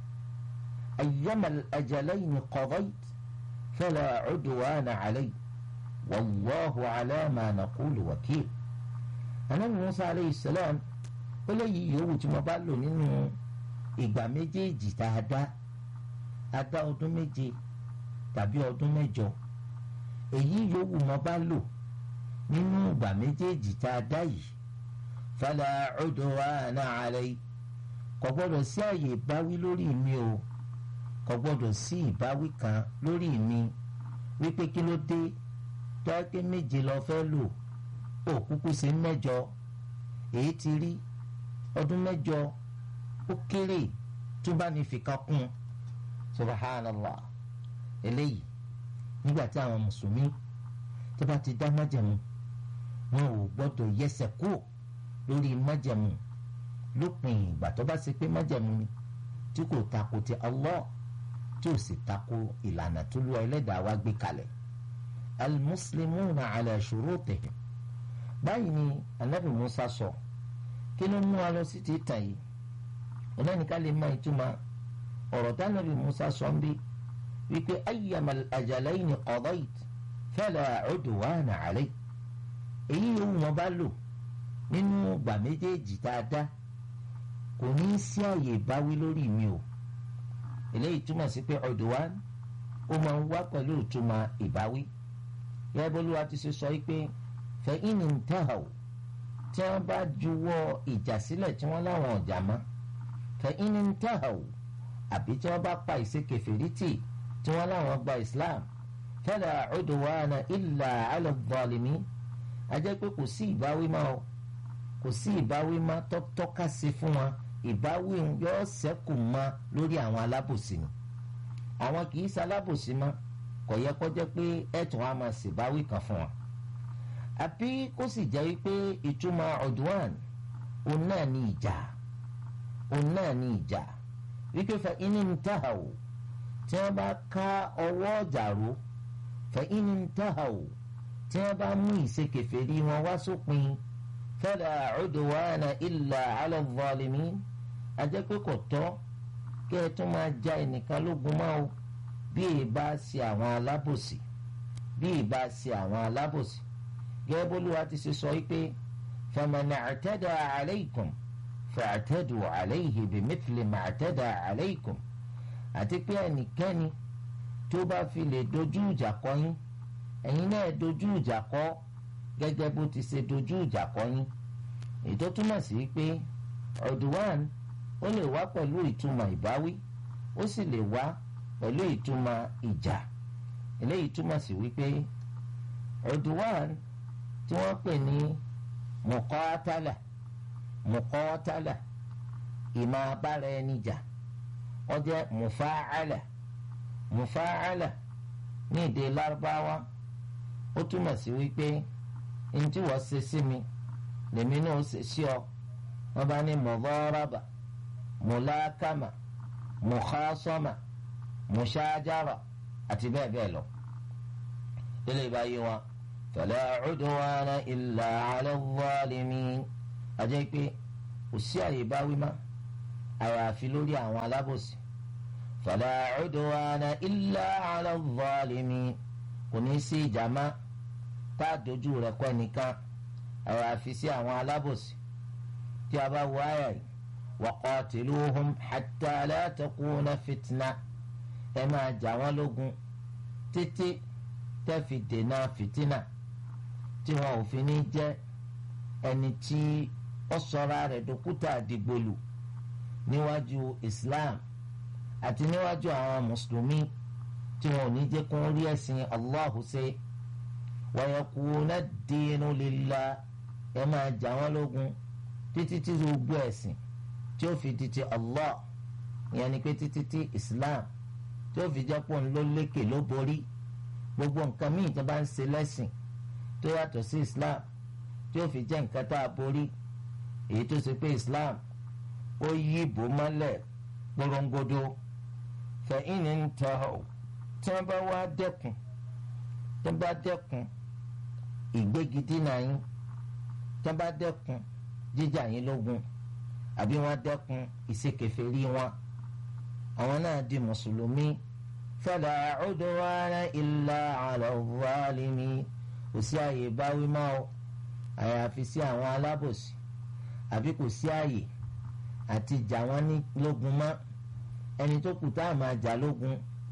ayyamal ajalayni qadayt fala udwana alay wallahu ala ma naqulu wakil anabi musa aleyhi salam ó léyìí yòówù tí mo bá lò nínú ìgbà méjèèjì tá a dá a dá ọdún méje tàbí ọdún mẹ́jọ èyí yòówù mo bá lò nínú ìgbà méjèèjì tá a dá yìí fala udwana alay kò gbọ́dọ̀ sí àyè ìbáwí lórí mi o kò gbọ́dọ̀ sí ìbáwí kan lórí mi wípé kí ló dé tó ẹ pé méje lọ fẹ́ lò ó kúkú sí mẹ́jọ èyí ti rí ọdún mẹ́jọ ó kéré tó bá ní fìkà kún subhanallah eléyìí nígbà tí àwọn mùsùlùmí tó bá ti dá májẹ̀mú wọn ò gbọ́dọ̀ yẹsẹ̀ kúrò lórí májẹ̀mú lópin ìgbà tó bá ṣe pé májẹ̀mú ni tí kò tako ti Allah tí ò sì tako ìlànà tó lú ẹlẹ́dàá wa gbé kalẹ̀ al-muslimuna ala shurutihim báyìí ni anabi musa sọ kí ló mú wa lọ sí ti tàn yìí ọlọ́nìká lè má ìtumọ̀ ọ̀rọ̀ tí anabi musa sọ ń bí wípé ayyamal ajalayni qadayt fala udwana alay èyí yòówù wọn bá lò nínú ìgbà méjèèjì tá a dá kò ní í sí àyè ìbáwí lórí mi o eléyìí túmọ̀ sí pé udwan ó máa ń wá pẹ̀lú ìtumọ̀ ìbáwí yẹ́n bólúwa ti ṣe sọ pé fa in intahaw tí wọ́n bá juwọ́ ìjà sílẹ̀ tí wọ́n láwọn ọ̀jà mọ́ fa in intahaw àbí tí wọ́n bá pa ìṣekèfèrí tì tí wọ́n láwọn gba Islam fala udwana illa ala adh-dhalimin a jẹ́ pé kò sí ìbáwí máa o kò sí ìbáwí má tọ́ka sí fún wọn ìbáwí yóò ṣẹ́kù mọ́ lórí àwọn alábòsí ni àwọn kì í ṣalábòsí mọ́ kò yẹ kó jẹ́ pé ẹ̀tún wa máa ṣèbáwí kan fún wọn. àbí kó sì jẹ́ wípé ìtumọ̀ ọ̀dùnwàn òun náà ní ìjà òun náà ní ìjà wípé fa iní ń tàhà o tí wọ́n bá ká ọwọ́ ọ̀jà ró fa iní ń tàhà o tí wọ́n bá mú ìṣekèfèrí wọn wá sópin. So fala udwana illa ala zalimin ajẹ́ pé kò tọ́ kí ẹ tún máa ja ẹnìkan lógun máa o bí ìbá ṣe àwọn alábòsí bí ìbá ṣe àwọn alábòsí gẹ́gẹ́ bólúwa ti ṣe sọ pé faman i'tada alaykum fa'tadu alayhi bimithli ma i'tada alaykum àti pé ẹnikẹ́ni tó bá fi lè dojú ìjà kọ yín ẹ̀yin náà dojú ìjà kọ gẹ́gẹ́ bó ti ṣe dojú ìjà kọ yín èyí tó túmọ̀ sí pé ọ̀dùwàn ó lè wá pẹ̀lú ìtumọ̀ ìbáwí ó sì lè wá pẹ̀lú ìtumọ̀ ìjà eléyìí túmọ̀ sí wípé ọ̀dùwàn tí wọ́n pè ní mùkọ́tálà mùkọ́tálà ìmọ̀ abára ẹni jà ó jẹ́ mùfáàlà mùfáàlà ní èdè lárúbáwá ó túmọ̀ sí wípé ntí wọ́n ṣe sí mi lèmi náà ṣe sí ọ wọ́n bá ní mọ̀gọ́rọ́bà mùlákàmà mùkásọ́mà mùsájára àti bẹ́ẹ̀ bẹ́ẹ̀ lọ. ilé ìbáyé wọn fala udwana illa ala zalimin àjẹ́ pé kò sí àyè báwí má àyàfi lórí àwọn alábòsí fala udwana illa ala zalimin kò ní sí ìjàmá tá a dojú rẹ̀ kọ́ ẹnìkan àyàfi sí àwọn alábòsí tí a bá wọ àyà yìí waqatiluhum hatta la takuna fitna ẹ máa jà wọ́n lógun títí tẹ́ fi dènà fìtínà tí wọn ò fi ní jẹ́ ẹni tí ó sọra rẹ̀ dókútà dìgbòlù níwájú Islam àti níwájú àwọn mùsùlùmí tí wọn ò ní jẹ́ kó rí ẹ̀sìn Allahu ṣe wa yakuna ad-dinu lillah ẹ máa jà wọ́n lógun títí tí gbogbo ẹ̀sìn tí ó fi di ti Allah ìyẹn ni pé títí tí Islam tí ó fi jẹ́ pọ̀ ló lékè ló borí gbogbo nǹkan míì tó bá ń ṣe lẹ́sìn tó yàtọ̀ sí Islam tí ó fi jẹ́ nǹkan tá a borí èyí tó ṣe pé Islam ó yí ìbò mọ́lẹ̀ porongodo fẹ̀yìn ní tọ́ tí wọ́n bá wá dẹ́kun tí wọ́n bá dẹ́kun ìgbégidínà yín tí wọ́n bá dẹ́kun jíjà yín lógun àbí wọ́n dẹ́kun ìṣekèfèrí wọn àwọn náà di mùsùlùmí fala udwana illa ala zalimin kò sí àyè báwí máa o àyàfi sí àwọn alábòsí àbí kò sí àyè àti jà wọ́n ní lógun mọ́ ẹni tó kù tá a máa jà lógun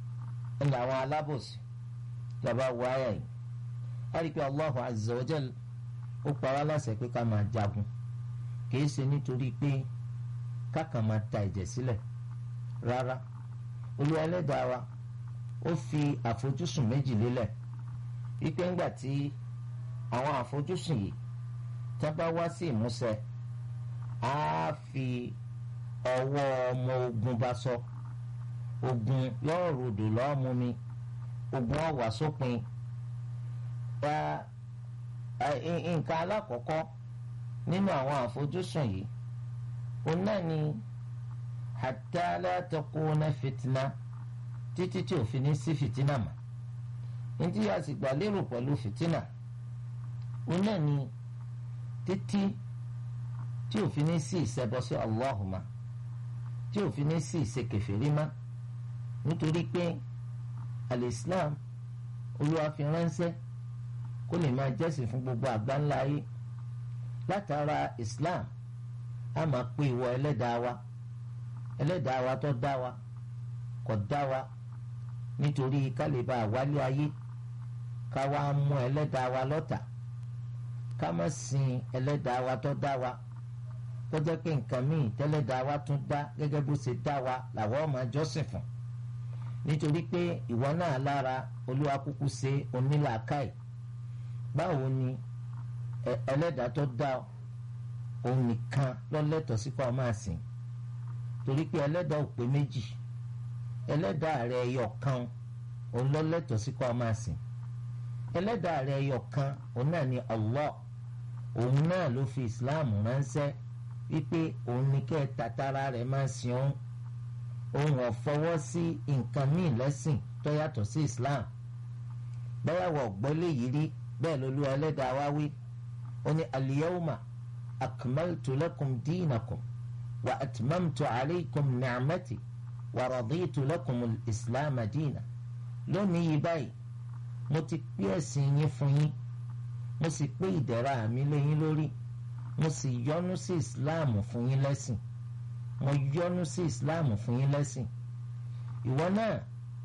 ń làwọn alábòsí tàbá wọ àyà yìí a rí i pé Allahu azza wa jal ó pa wá láṣẹ pé ká máa jagun kìí ṣe nítorí pé kákan máa ta ẹ̀jẹ̀ sílẹ̀ rárá Olúwa ẹlẹ́dàá wa ó fi àfojúsùn méjì lélẹ̀ wípé ńgbà tí àwọn àfojúsùn yìí tá bá wá sí ìmúṣẹ á fi ọwọ́ ọmọ ogun bá sọ ogun yóò rodò lọ́ọ́ mú mi ogun ọ̀wà sópin nǹkan alákọ̀ọ́kọ́ nínú àwọn àfojúsùn yìí òun náà ni hatta la takuna fitna títí tí òfin ní sí fìtínà mọ́ ní a sì gbà lérò pẹ̀lú fìtínà òun náà ni títí tí òfin ní sí ìṣẹbọ sí Allahumma tí òfin ní sí ìṣekèfèrí mọ́ nítorí pé al-Islam olúwa fi ránṣẹ́ kó lè máa jẹ́sìn fún gbogbo àgbáńlá ayé látara Islam a máa pé ìwọ ẹlẹ́dàá wa ẹlẹ́dàá wa tó dá wa kò dá wa nítorí kálíbà wálé ayé ká wá mú ẹlẹ́dàá wa lọ́tà ká má sin ẹlẹ́dàá wa tó dá wa kó jẹ́ pé nǹkan míì tẹ́lẹ́dàá wa tún dá gẹ́gẹ́ bó ṣe dá wa làwọn máa jọ́sìn fún nítorí pé ìwọ náà lára olúwa kúkú ṣe onílàákàyè báwo ni ẹlẹ́dàá tó dá òun nìkan lọ́lẹ́tọ̀ọ́ sí kó máa sìn torí pé ẹlẹ́dàá ò pé méjì ẹlẹ́dàá rẹ̀ ẹyọ kan òun lọ́lẹ́tọ̀ọ́ sí kó máa sìn ẹlẹ́dàá rẹ̀ ẹyọ kan òun náà ni Allah òun náà ló fi Islam ránṣẹ́ wípé òun ní kẹ́ ẹ tatara rẹ̀ máa sìn òun òun ò fọwọ́ sí nǹkan míì lẹ́sìn tó yàtọ̀ sí Islam báyàwó ọ̀gbọ́lé yìí rí bẹ́ẹ̀ ló lu ẹlẹ́dàá wá wí ó ní al-yawma akmaltu lakum dinakum wa atmamtu alaykum ni'mati wa raditu lakum al-islam dina lónìí yìí báyìí mo ti pé ẹ̀sìn yín fún yín mo sì pé ìdẹ̀ra mi lé yín lórí mo sì yọ́nú sí islam fún yín lẹ́sìn mo yọ́nú sí islam fún yín lẹ́sìn ìwọ náà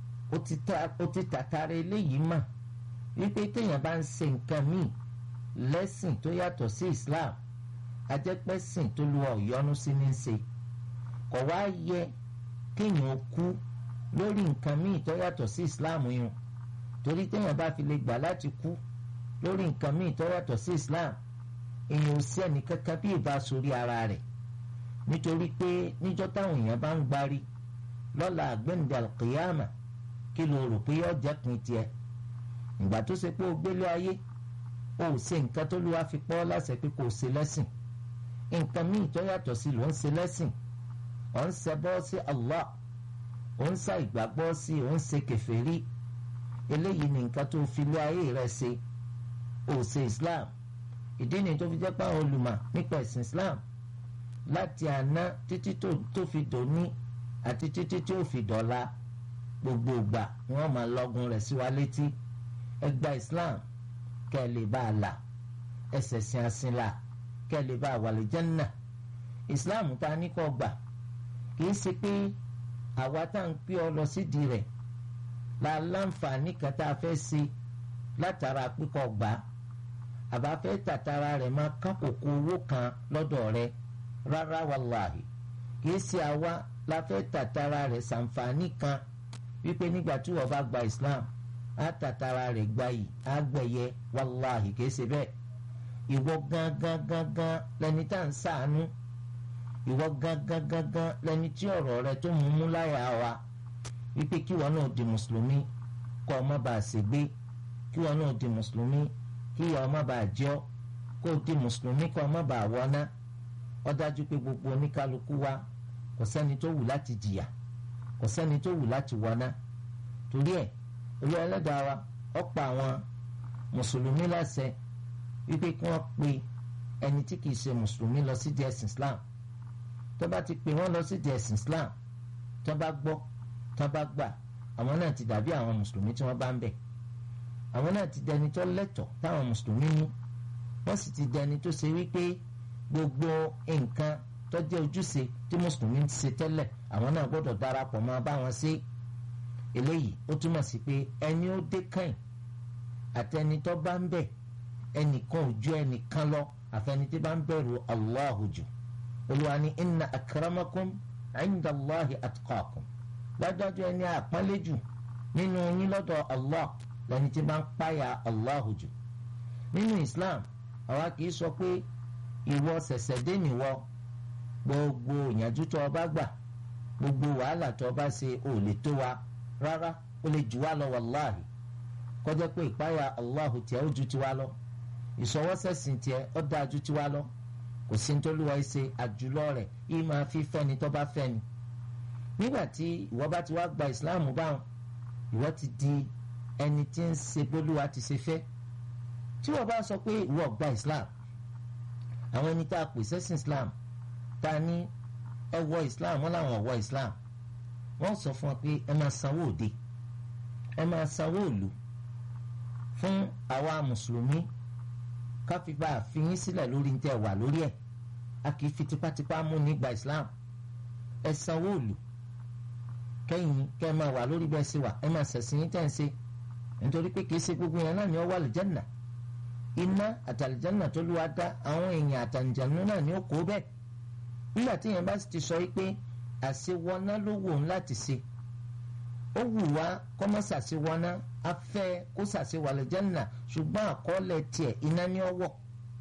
ó ti tàtàrà eléyìí mà wípé téèyàn bá ń ṣe nǹkan míì lẹ́sìn tó yàtọ̀ sí islam ajẹ́pẹ́sìn tó lu ọ̀yọ́nú sí ní ṣe kò wá yẹ kéèyàn kú lórí nǹkan míì tó yàtọ̀ sí islam yun torí téèyàn bá fi lè gbà láti kú lórí nǹkan míì tó yàtọ̀ sí islam èèyàn ò sí ẹnì kankan bí ìbá sórí ara rẹ̀ nítorí pé níjọ́ táwọn èèyàn bá ń gbárí lọ́la àgbẹ̀ǹdà alqiyama kí ló rò pé yọ jẹ́ pin tiẹ̀ ìgbà tó ṣe pé o gbélé ayé o ò ṣe nǹkan tó lù wá fi pọ́ láṣẹ pé kò ṣe lẹ́sìn nǹkan míì tó yàtọ̀ sí ló ń ṣe lẹ́sìn ò ń ṣẹbọ sí Allah ò ń ṣà ìgbàgbọ́ sí ò ń ṣe kèfèrí eléyìí ni nǹkan tó fi lé ayé rẹ ṣe ò ṣe islam ìdí ni tó fi jẹ́ pé àwọn olùmọ̀ nípa ẹ̀sìn islam láti àná títí tó fi dòní àti títí tí ó fi dọ̀la gbogbo ìgbà ni wọ́n máa lọ́gun rẹ̀ sí wa létí ẹ gba islam kẹ́ ẹ lè bá a là ẹsẹ̀ sin asin là kẹ́ ẹ lè bá a wà lè Jánnà islam tá a ní kọ́ gbà kìí ṣe pé àwa tá à ń pè ọ lọ sídìí rẹ̀ la láǹfààní kan tá a fẹ́ ṣe látara pípọ̀ gbà àbá fẹ́ tàtara rẹ̀ máa kákòókò owó kan lọ́dọ̀ rẹ̀ rárá wàláhì kìí ṣe àwa la fẹ́ tàtara rẹ̀ ṣàǹfààní kan wípé nígbà tí wọ́n bá gba Islam á tàtara rẹ̀ gba yìí á gbẹ̀yẹ wàláhì kìí ṣe bẹ́ẹ̀ ìwọ gangan gangan lẹni tá à ń ṣàánú ìwọ gangan gangan lẹni tí ọ̀rọ̀ rẹ tó mú mú láyà wa wípé kí wọn náà di mùsùlùmí kọ́ ọ má bàa ṣègbé kí wọn náà di mùsùlùmí kí ìyá ọ má bàa jẹ́ ọ kó o di mùsùlùmí kọ́ ọ má bàa wọná ó dájú pé gbogbo oníkálukú wa kò sẹ́ni tó wù láti jìyà kò sẹ́ni tó wù láti wọná torí ẹ̀ olú ẹlẹ́dàá wa ó pa àwọn mùsùlùmí láṣẹ wípé kí wọ́n pe ẹni tí kìí ṣe mùsùlùmí lọ sí di ẹ̀sìn Islam tó bá ti pè wọ́n lọ sí di ẹ̀sìn Islam tó bá gbọ́ tó bá gbà àwọn náà ti dàbí àwọn mùsùlùmí tí wọ́n bá ń bẹ̀ àwọn náà ti dẹni tó lẹ́tọ̀ọ́ táwọn mùsùlùmí mú wọ́n sì ti dẹni tó ṣe wípé gbogbo nǹkan tó jẹ́ ojúṣe tí mùsùlùmí ti ṣe tẹ́lẹ̀ àwọn náà gbọ́dọ̀ darapọ̀ máa bá wọn ṣe eléyìí ó túmọ̀ sí pé ẹni ó dé kàn àtẹni tó bá ń bẹ̀ ẹnìkan ò ju ẹnìkan lọ àfẹni tí bá ń bẹ̀rù Allahu jù olùwà ní inna akramakum inda Allahi atqakum dájọ́jọ́ ẹni àpọ́nlé jù nínú yín lọ́dọ̀ Allah lẹni tí bá ń páyà Allahu jù nínú Islam àwa kì í sọ pé ìwọ ṣẹ̀ṣẹ̀ dé nìwọ gbogbo ìyànjú tó o bá gbà gbogbo wàhálà tó o bá ṣe ò lè tó wa rárá ó lè jù wá lọ wàláhì kọjá pé ìpáyà Allahu tiẹ̀ ó ju tiwa lọ ìṣọwọ́sẹ̀sìn tiẹ̀ ó dáa ju tiwa lọ kò sí nítorúwa ṣe àjùlọ rẹ̀ yìí máa fi fẹ́ni tó bá fẹ́ni nígbà tí ìwọ bá ti wá gba Islam báwọn ìwọ ti di ẹni tí ń ṣe bólúwa ti ṣe fẹ́ tí wọ́n bá sọ pé ìwọ gba Islam àwọn ẹni tá a pè sẹ́sìn Islam ta ní ẹ wọ Islam wọ́n làwọn wọ Islam wọ́n sọ fún ọ pé ẹ máa sanwó òde ẹ máa sanwó òlu fún àwa mùsùlùmí káfíńbà àfihàn sílẹ̀ lórí tẹ́ wà lórí ẹ̀ a kì í fi tipátipá mú nígbà Islam ẹ sanwó òlu kẹ́yìn kẹ́ ẹ máa wà lórí bẹ́ẹ̀ sí wa ẹ máa ṣẹ̀sìn yín tẹ́ ń ṣe nítorí pé kì í ṣe gbogbo yẹn náà ni ó wà lìjánà iná àtàlìjánà tó lù wá dá àwọn èèyàn àtàlìjánà náà ni ó kó bẹ́ẹ̀ nígbà tí yẹn bá ti sọ pé àṣewọná ló wù ń láti ṣe ó wù wá kọ́ mọ́ ṣàṣewọná afẹ́ kó ṣàṣewà lìjánà ṣùgbọ́n àkọọ́lẹ̀ tiẹ̀ iná ní ọwọ́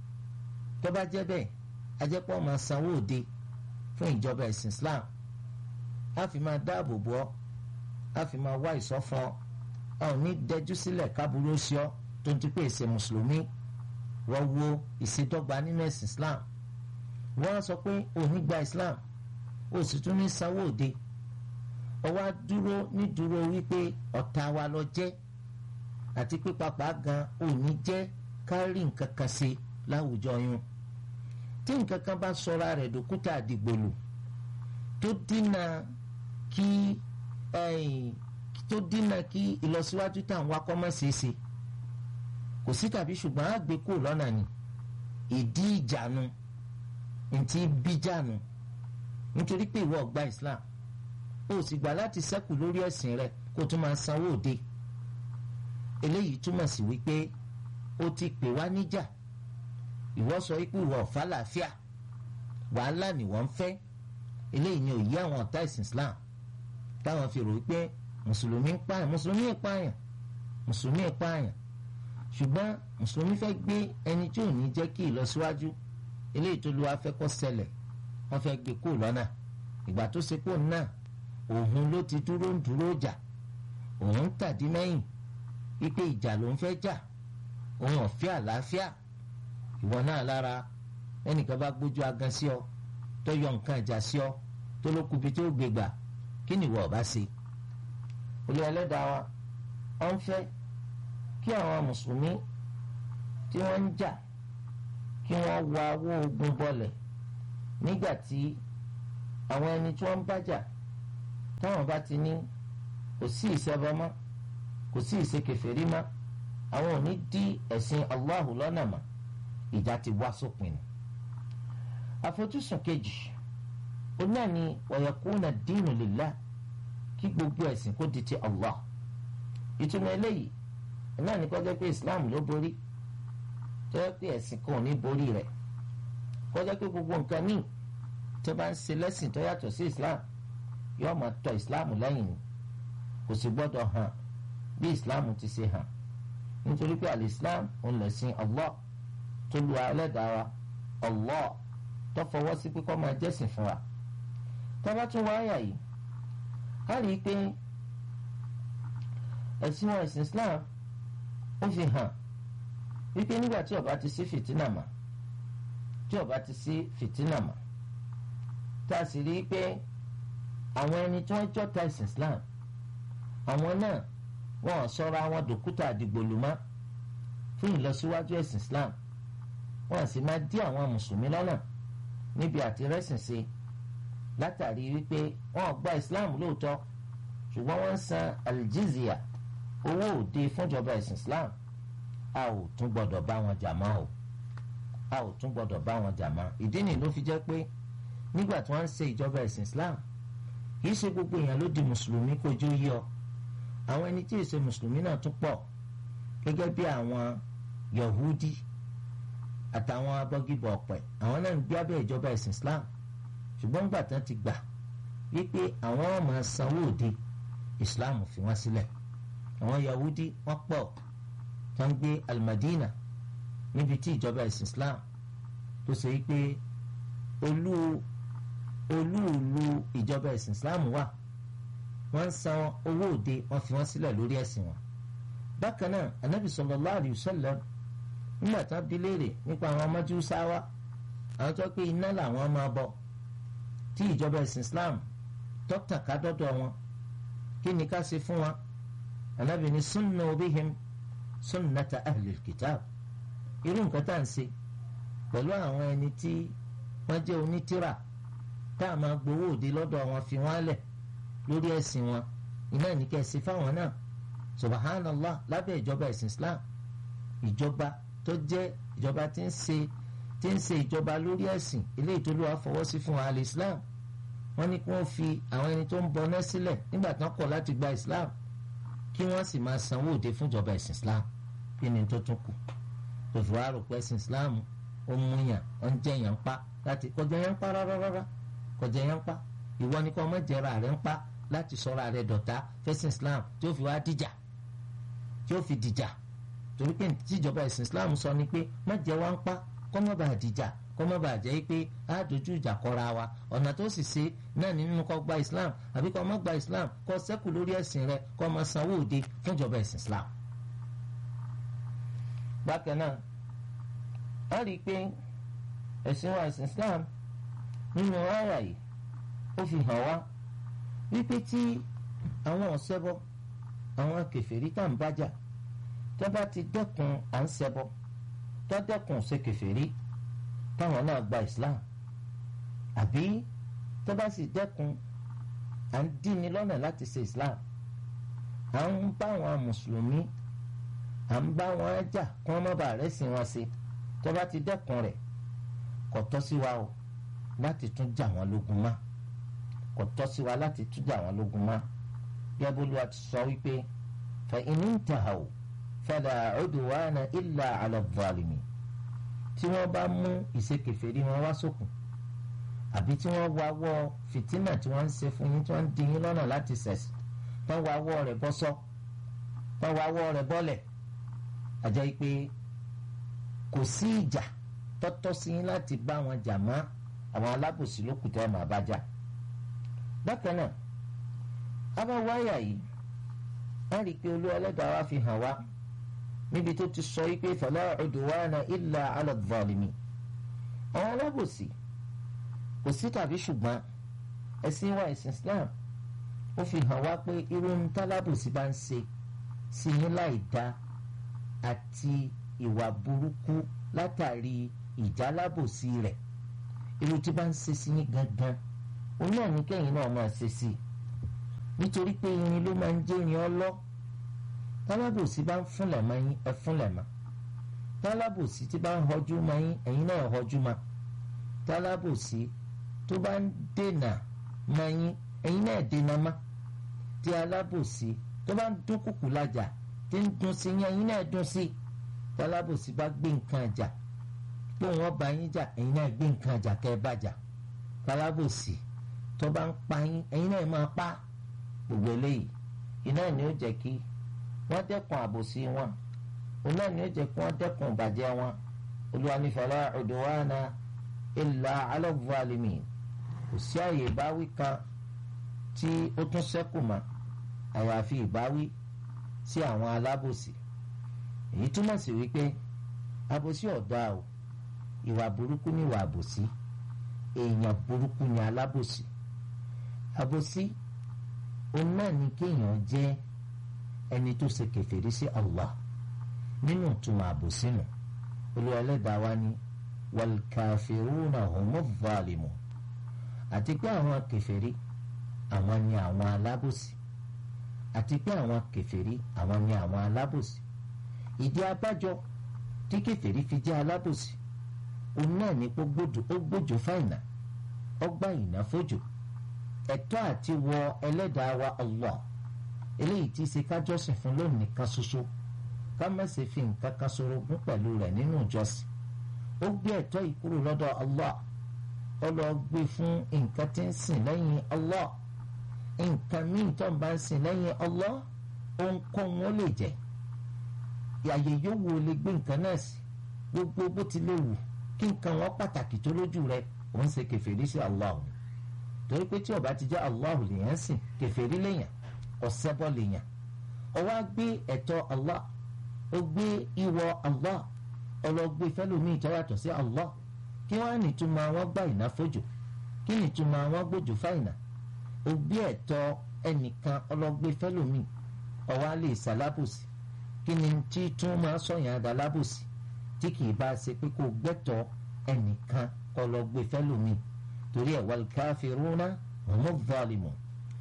tó bá jẹ́ bẹ́ẹ̀ ajẹ́pọ̀ máa sanwó òde fún ìjọba ẹ̀sìn Islam a fi máa dáàbò bò ọ́ a fi máa wá ìsọ́fún ọ́ a ò ní dẹjú sílẹ̀ kábúrò sí ọ tó ń ti pé ìṣe mùsùlùmí wọ́n wo ìṣèdọ́gba nínú ẹ̀sìn Islam wọ́n á sọ pé ò ní gba Islam ó sì tún ní sanwó òde ọ wá dúró nídúró wípé ọ̀tá wa lọ jẹ́ àti pé pàpà gan ò ní jẹ́ kárí nǹkan kan ṣe láwùjọ yun tí nǹkan kan bá sọra rẹ̀ dòkúta àdìgbòlù tó dínà kí tó dínà kí ìlọsíwájú tá à ń wá kọ́ mọ́ ṣeéṣe kò sí tàbí ṣùgbọ́n á gbé kúrò lọ́nà ni ìdí ìjànù ntí bíjànù nítorí pé ìwọ gba Islam ó sì gbà láti ṣẹ́kù lórí ẹ̀sìn rẹ kó tún máa sanwó òde eléyìí túmọ̀ sí wípé ó ti pè wá níjà ìwọ sọ wípé ìwọ ọ̀fà làáfíà wàhálà ni wọ́n ń fẹ́ eléyìí ni òye àwọn ọ̀tá ìsìn Islam táwọn fi rò wípé mùsùlùmí ń pààyàn mùsùlùmí ń pààyàn mùsùlùmí ń pààyàn ṣùgbọ́n mùsùlùmí fẹ́ gbé ẹni tí ò ní jẹ́ kí ìlọsíwájú eléyìí tó lu afẹ́kọ́ ṣẹlẹ̀ wọ́n fẹ́ gbé kó lọ́nà ìgbà tó ṣe kó náà òun ló ti dúró ń dúró jà òun ń tàdí mẹ́yìn wípé ìjà ló ń fẹ́ jà òun ọ̀fẹ́ àlàáfíà ìwọ náà lára ẹnìkan bá gbójú agan sí ọ tó yọ nǹkan ìjà sí ọ tó ló kubi tó gbé gbà kí ni ìwọ ọba ṣe olú ẹlẹ́dàá wa wọ́n fẹ́ kí àwọn mùsùlùmí tí wọ́n ń jà kí wọ́n wa owó ogun bọlẹ̀ nígbà tí àwọn ẹni tí wọ́n ń bájà táwọn bá ti ní kò sí ìṣẹ́bọ mọ́ kò sí ìṣekèfèrí mọ́ àwọn ò ní dí ẹ̀sìn Allahu lọ́nà mọ́ ìjà ti wá sópin ni. àfojúsùn kejì òun náà ni wayakuna dínú lillah kí gbogbo ẹ̀sìn kó di ti Allah ìtumọ̀ eléyìí náà ní kọjá pé Islam ló borí jẹ́ pé ẹ̀sìn kan ò ní borí rẹ̀ kọjá pé gbogbo nǹkan míì tó bá ń ṣe lẹ́sìn tó yàtọ̀ sí Islam yóò máa tọ Islam lẹ́yìn ni kò sì gbọ́dọ̀ hàn bí Islam ti ṣe hàn nítorí pé al-Islam òun lẹ̀sìn Allah tó lu ẹlẹ́dàá wa Allah tó fọwọ́ sí pé kó máa jẹ́sìn fún wa tá bá tún wáyà yìí a rí i pé ẹ̀sìn wọn ẹ̀sìn Islam ó fi hàn wípé nígbà tí ó bá ti sí fìtínà mà tí ó bá ti sí fìtínà mà tá a sì rí i pé àwọn ẹni tí wọ́n jọ́ta ẹ̀sìn Islam àwọn náà wọn ò sọra wọn dòkúta àdìgbòlùmọ́ fún ìlọsíwájú ẹ̀sìn Islam wọn sì máa dí àwọn mùsùlùmí lọ́nà níbi àti rẹ́sìn sí látàrí wípé wọn ò gba Islam lóòótọ́ ṣùgbọ́n wọ́n ń san aljizya owó òde fúnjọba ẹ̀sìn Islam a ò tún gbọ́dọ̀ bá wọn jà mọ́ o a ò tún gbọ́dọ̀ bá wọn jà mọ́ ìdí nìyí ló fi jẹ́ pé nígbà tí wọ́n ń ṣe ìjọba ẹ̀sìn Islam kì í ṣe gbogbo èèyàn ló di mùsùlùmí kójú yí ọ àwọn ẹni tí ì ṣe mùsùlùmí náà tún pọ̀ gẹ́gẹ́ bí àwọn Yahudi àtàwọn abọ́gibọ̀ ọ̀pẹ àwọn náà ń gbé abẹ́ ìjọba ẹ̀sìn Islam ṣùgbọ́n gbà tán ti gbà wípé àwọn ọmọ sanwó òde Islam fi wọ́n sílẹ̀ àwọn Yahudi wọ́n pọ̀ tó ń gbé Al-Madina níbi tí ìjọba ẹ̀sìn Islam tó ṣe wípé olú olúùlú ìjọba ẹ̀sìn Islam wà wọ́n ń san owó òde wọ́n fi wọ́n sílẹ̀ lórí ẹ̀sìn wọn. bákan náà anabi sallallahu alayhi wa sallam nígbà tí wọ́n bi léèrè nípa àwọn Májúsáwá àwọn tó pé iná làwọn máa bọ tí ìjọba ẹ̀sìn Islam dókítà ká dọ́dọ̀ wọn kí ni ká ṣe fún wọn anabi ní sunnu bihim sunnata ahlil kitab irú nǹkan tá à ń ṣe pẹ̀lú àwọn ẹni tí wọ́n jẹ́ onítìrà tá a máa gbowó òde lọ́dọ̀ wọn fi wọ́n lẹ̀ lórí ẹ̀sìn wọn iná ní kẹ́ ẹ ṣe fáwọn náà subhanallah lábẹ́ ìjọba ẹ̀sìn islam ìjọba tó jẹ́ ìjọba tí ń ṣe tí ń ṣe ìjọba lórí ẹ̀sìn eléyìí tó lọ́wọ́ fọwọ́ sí fún al islam wọ́n ní kí wọ́n fi àwọn ẹni tó ń bọ náà sílẹ̀ nígbà tí wọ́n kọ̀ láti gba islam kí wọ́n sì máa sanwó òde fún ìjọba ẹ̀sìn islam kí ni tó tún kù tó fi wá rò pé ẹ̀sìn islam ó mú yàn ó ń jẹ́ yàn pa láti kọjá yàn pa rárá rárá kọjá yàn pa ìwọ ni kò mọ̀ jẹ́ra rẹ̀ ń pa láti sọ̀rọ̀ rẹ̀ dọ̀tá fẹ́sìn islam tí ó fi wá dìjà tí ó fi dìjà torí pé tíjọba ẹ̀sìn islam sọ ni pé má jẹ́ wá ń pa kọ́ mọ́ bá dìjà kọ́ mọ́ bá jẹ́ pé á dojú ìjà kọra wa ọ̀nà tó sì ṣe náà nínú kọ́ gba islam àbí kọ́ mọ́ gba islam kọ́ sẹ́kù lórí ẹ̀sìn rẹ̀ kọ́ mọ́ sanwó òde fún ìjọba ẹ̀sìn islam. bákan náà a rí i pé ẹ̀sìn wa ẹ̀sìn islam nínú àyà yìí ó fi hàn wá wípé tí àwọn ọ̀sẹ́bọ àwọn kèfèrí tá à ń bájà tó bá ti dẹ́kun à ń ṣẹbọ tó dẹ́kun ṣe kèfèrí táwọn náà gba Islam àbí tó bá sì dẹ́kun à ń díni lọ́nà láti ṣe Islam à ń bá àwọn mùsùlùmí à ń bá wọn jà kí wọ́n má bàa rẹ́sìn wọn ṣe tó bá ti dẹ́kun rẹ̀ kò tọ́ sí wa o láti tún jà wọ́n lógun mọ́ kò tọ́ sí wa láti tún jà wọ́n lógun mọ́ yaboluwa ti sọ wípé fa in intahaw fala udwana illa ala zalimin tí wọ́n bá mú ìṣekèfèrí wọn wá sókun àbí tí wọ́n wá wọ́ fìtínà tí wọ́n ń ṣe fún yín tí wọ́n ń di yín lọ́nà láti ṣẹ̀sìn tí wọ́n wá wọ́ rẹ̀ bọ́ sọ́ tí wọ́n wá wọ́ rẹ̀ bọ́lẹ̀ àjẹ́ pé kò sí ìjà tọ́tọ́ sí yín láti bá wọn jà mọ́ àwọn alábòsí lókùtẹ́ ẹ̀ máa bá jà bákan náà abáwáyà yìí a rí i pé olú ẹlẹ́dàá wa fi hàn wá níbi tó ti sọ wípé fala udwana illa ala zalimin àwọn alábòsí kò sí tàbí ṣùgbọ́n ẹ̀sìn wa ẹ̀sìn Islam ó fi hàn wá pé irú ń tálábòsí bá ń ṣe sí yín láì dá àti ìwà burúkú látàrí ìjálábòsí rẹ̀ irú tí bá ń ṣe sí yín gangan òun náà ní kẹ́yìn náà máa ṣe sí i nítorí pé irin ló máa ń jẹ́ irin ọlọ́ tálábòsí bá ń fúnlẹ̀ mọ́ yín ẹ fúnlẹ̀ mọ́ tálábòsí tí bá ń họjú mọ́ yín ẹ̀yin náà họjú mọ́ tálábòsí tó bá ń dènà mọ́ yín ẹ̀yin náà dènà mọ́ tí alábòsí tó bá ń dún kùkù lájà tí ń dún sí yín ẹ̀yin náà dún sí tálábòsí bá gbé nǹkan jà pé wọ́n bá yín jà ẹ̀yin náà gbé nǹkan jà kẹ́ ẹ bá jà tálábòsí tó bá ń pa yín ẹ̀yin náà máa pa gbogbo eléyìí iná ni ó jẹ́ kí wọ́n dẹ́kun àbòsí wọn iná ni ó jẹ́ kí wọ́n dẹ́kun ìbàjẹ́ wọn Olúwa ní fala udwana illa ala zalimin kò sí àyè ìbáwí kan tí ó tún ṣẹ́kù mọ́ àyàfi ìbáwí sí àwọn alábòsí èyí túmọ̀ sí wípé àbòsí ọ̀dà o ìwà burúkú ni ìwà àbòsí èèyàn burúkú ni alábòsí àbòsí òun náà ni kéèyàn jẹ́ ẹni tó ṣe kèfèrí sí Allah nínú ìtumọ̀ àbòsí nù Olúwa Ẹlẹ́dàá wa ní wal kafiruna humu zalimun àti pé àwọn kèfèrí àwọn ni àwọn alábòsí àti pé àwọn kèfèrí àwọn ni àwọn alábòsí ìdí abájọ tí kèfèrí fi jẹ́ alábòsí òun náà ní pé ó gbójú fáìnà ọgbà ìná fójò ẹ̀tọ́ àti wọ ẹlẹ́dàá wa Allah eléyìí tí ṣe kájọ́sìn fún lónìí kan ṣoṣo ká má ṣe fi nǹkan kan ṣorogún pẹ̀lú rẹ̀ nínú ìjọsìn ó gbé ẹ̀tọ́ yìí kúrò lọ́dọ̀ Allah ó lọ gbé fún nǹkan tí ń sìn lẹ́yìn Allah nǹkan míì tó ń bá ń sìn lẹ́yìn Allah ohunkóhun ó lè jẹ́ àyè yóò wo lè gbé nǹkan náà sí gbogbo bó ti lè wù kí nǹkan wọn pàtàkì tó lójú rẹ̀ òun ṣe kèfèrí sí Allah òun torí pé tí ó bá ti jẹ́ Allah lèèyàn sìn kèfèrí lèèyàn ọ̀sẹ́bọ̀ lèèyàn ó wá gbé ẹ̀tọ́ Allah ó gbé ìwọ Allah ọlọ́gbé fẹ́lómi tó yàtọ̀ sí Allah kí wọ́n á nìtumọ̀ àwọn gbà ìnáfojò kí nìtumọ̀ àwọn gbòjò fáìnà ó gbé ẹ̀tọ́ ẹnìkan ọlọ́gbé fẹ́lómi ó wá lè ṣàlábòsí kí ni tí tún máa sọ̀yàn àdàlábòsí tí kì í bá ṣe pé kó gbẹ́tọ̀ ẹnìkan ọlọ́gbé fẹ́lómi torí ẹ̀ wal kafiruna humu zalimun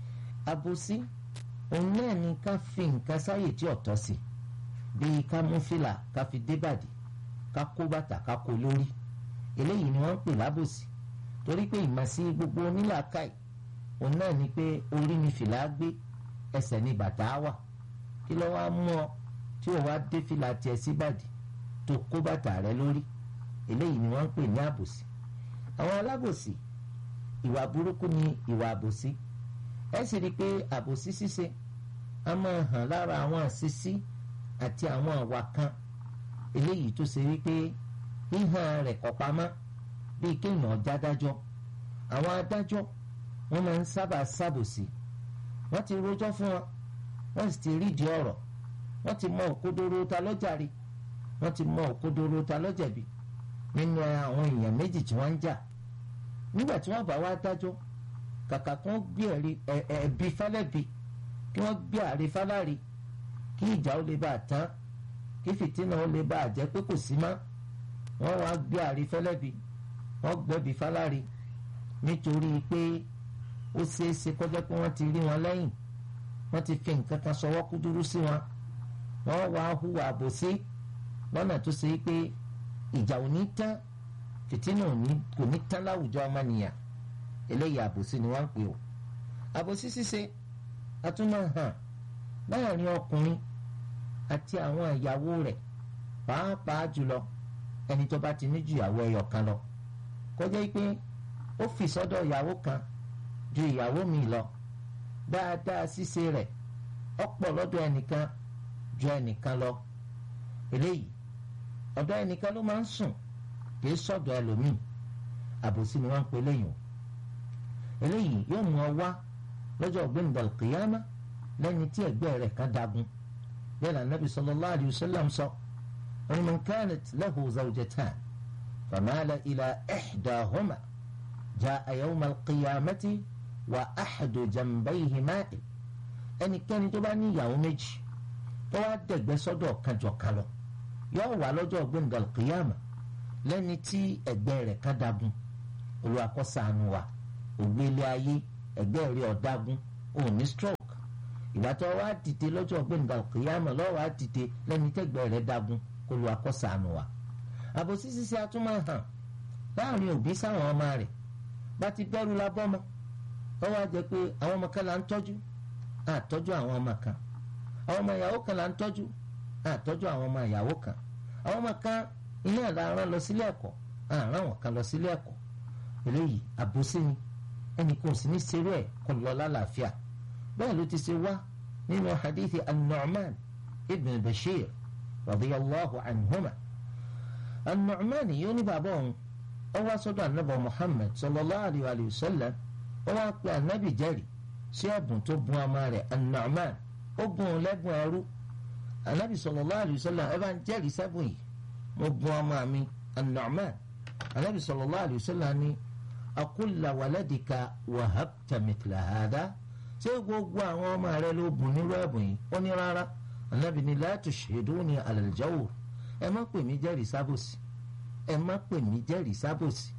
àbòsí òun náà ni ká fi nǹkan sáyè tí ọ̀tọ̀ sí bíi ká mú fìlà ká fi débàdì ká kó bàtà ká kó lórí eléyìí ni wọ́n ń pè lábòsí torí pé ìmọ̀sí gbogbo onílàákàyè òun náà ni pé orí ni fìlà gbé ẹsẹ̀ ni bàtà wà kí ló wá mú ọ tí ò wá dé fìlà tiẹ̀ síbàdì tó kó bàtà rẹ lórí eléyìí ni wọ́n ń pè ní àbòsí àwọn alábòsí ìwà burúkú ni ìwà àbòsí ẹ sì rí i pé àbòsí ṣíṣe a máa hàn lára àwọn àṣìṣí àti àwọn àwa kan eléyìí tó ṣe wípé híhàn rẹ̀ kò pamọ́ bíi kéèyàn jádájọ́ àwọn adájọ́ wọ́n máa ń sábà ṣàbòsí wọ́n ti rojọ́ fún wọn wọ́n sì ti rídìí ọ̀rọ̀ wọ́n ti mọ òkodoro ta lọ́jàre wọ́n ti mọ òkodoro ta lọ́jẹ̀bi nínú àwọn èèyàn méjì tí wọ́n ń jà nígbà tí wọ́n bá wá dájọ́ kàkà kí wọ́n gbé ẹ̀bi fálẹ́bi kí wọ́n gbé àre fáláre kí ìjà ó lè bá a tán kí fìtínà ó lè bá a jẹ́ pé kò sí mọ́ wọ́n wá gbé àre fẹ́lẹ́bi wọ́n gbẹ́bi fáláre nítorí pé ó ṣeé ṣe kọjá pé wọ́n ti rí wọn lẹ́yìn wọ́n ti fi nǹkan kan sọwọ́ kúdúrú sí wọn wọ́n wá hùwà àbòsí lọ́nà tó ṣe pé ìjà ò ní tán fìtínà kò ní tán láwùjọ ọmọnìyàn eléyìí àbòsí ni wọ́n ń pè ó àbòsí ṣíṣe àtúmọ̀ hàn láàrin ọkùnrin àti àwọn ìyàwó rẹ̀ pàápàá jùlọ ẹni tó bá ti ní ju ìyàwó ẹyọ kan lọ kọjá pé ó fi sọ́dọ̀ ìyàwó kan ju ìyàwó mi lọ dáadáa ṣíṣe rẹ̀ ọ̀pọ̀ lọ́dọ̀ ẹnìkan ju ẹnìkan lọ eléyìí ọ̀dọ̀ ẹnìkan ló máa ń sùn kì í sọ̀dọ̀ ẹlòmíì àbòsí ni wọ́n ń pè léyìn o eléyìí yóò mú ọ wá lọ́jọ́ ọ̀gbẹ́ni dàlùkìyàmá lẹ́ni tí ẹ̀gbẹ́ rẹ̀ kan dagun bẹ́ẹ̀ náà nàbì sallallahu alayhi wa sallam sọ wọn man kanat lahu zawjatan famala ila ihdahuma jaa yawma al-qiyamati wa ahadu janbayhi ma'in ẹnikẹ́ni tó bá ní ìyàwó méjì tó wá dẹ̀gbẹ́ sọ́dọ̀ kan jọ kan lọ yóò wà lọ́jọ́ gbẹ̀ngàn kìyàmà lẹ́ni tí ẹgbẹ́ rẹ̀ ká dagun Olúwa kó ṣàánú wa ògbélé ayé ẹgbẹ́ rẹ̀ ọ̀dagun ò ní stroke ìgbà tó wá dìde lọ́jọ́ gbẹ̀ngàn kìyàmà lọ́wọ́ á dìde lẹ́ni tẹ́gbẹ́ rẹ̀ dagun Olúwa kó ṣàánú wa àbòsí ṣíṣe atúmọ̀ hàn láàrin òbí sáwọn ọmọ rẹ̀ bá ti bẹ́rù la bọ́mọ wọ́n wá jẹ́ pé àwọn ọmọ kan là ń tọ́jú àtọ́jú àwọn ọmọ kan àwọn ọmọ ìyàwó kan là ń tọ́jú àtọ́jú àwọn ọmọ ìyàwó kan àwọn ọmọ kan ilé ẹ̀dá rán lọ sílé ẹ̀kọ́ àrán wọn kan lọ sílé ẹ̀kọ́ eléyìí àbòsí ni ẹnì kan ò sì ní serú ẹ̀ kó lọ lálàáfíà bẹ́ẹ̀ ló ti ṣe wá nínú hadithi an-Nu'man ibn Bashir radiyallahu anhuma an-Nu'man yóò ní bàbá òun ó wá sọ́dọ̀ anábọ̀ Muhammad sallallahu alayhi wa sallam ó wá pe anabi jẹ́rìí sí ẹ̀bùn tó bùn ọmọ rẹ̀ an-Nu'man ó bùn un lẹ́bùn ẹrú anabi sallallahu alayhi wa sallam ẹ bá ń jẹ́rìí sẹ́bùn yìí mo bùn ọmọ mi an-Nu'man anabi sallallahu alayhi wa sallam ní akulla waladika wahabta mithla hada ṣé gbogbo àwọn ọmọ rẹ ló bùn nírú ẹ̀bùn yìí ó ní rárá anabi ní la tushhiduni ala al-jawr ẹ má pè mí jẹ́rìí sábòsì ẹ má pè mí jẹ́rìí sábòsì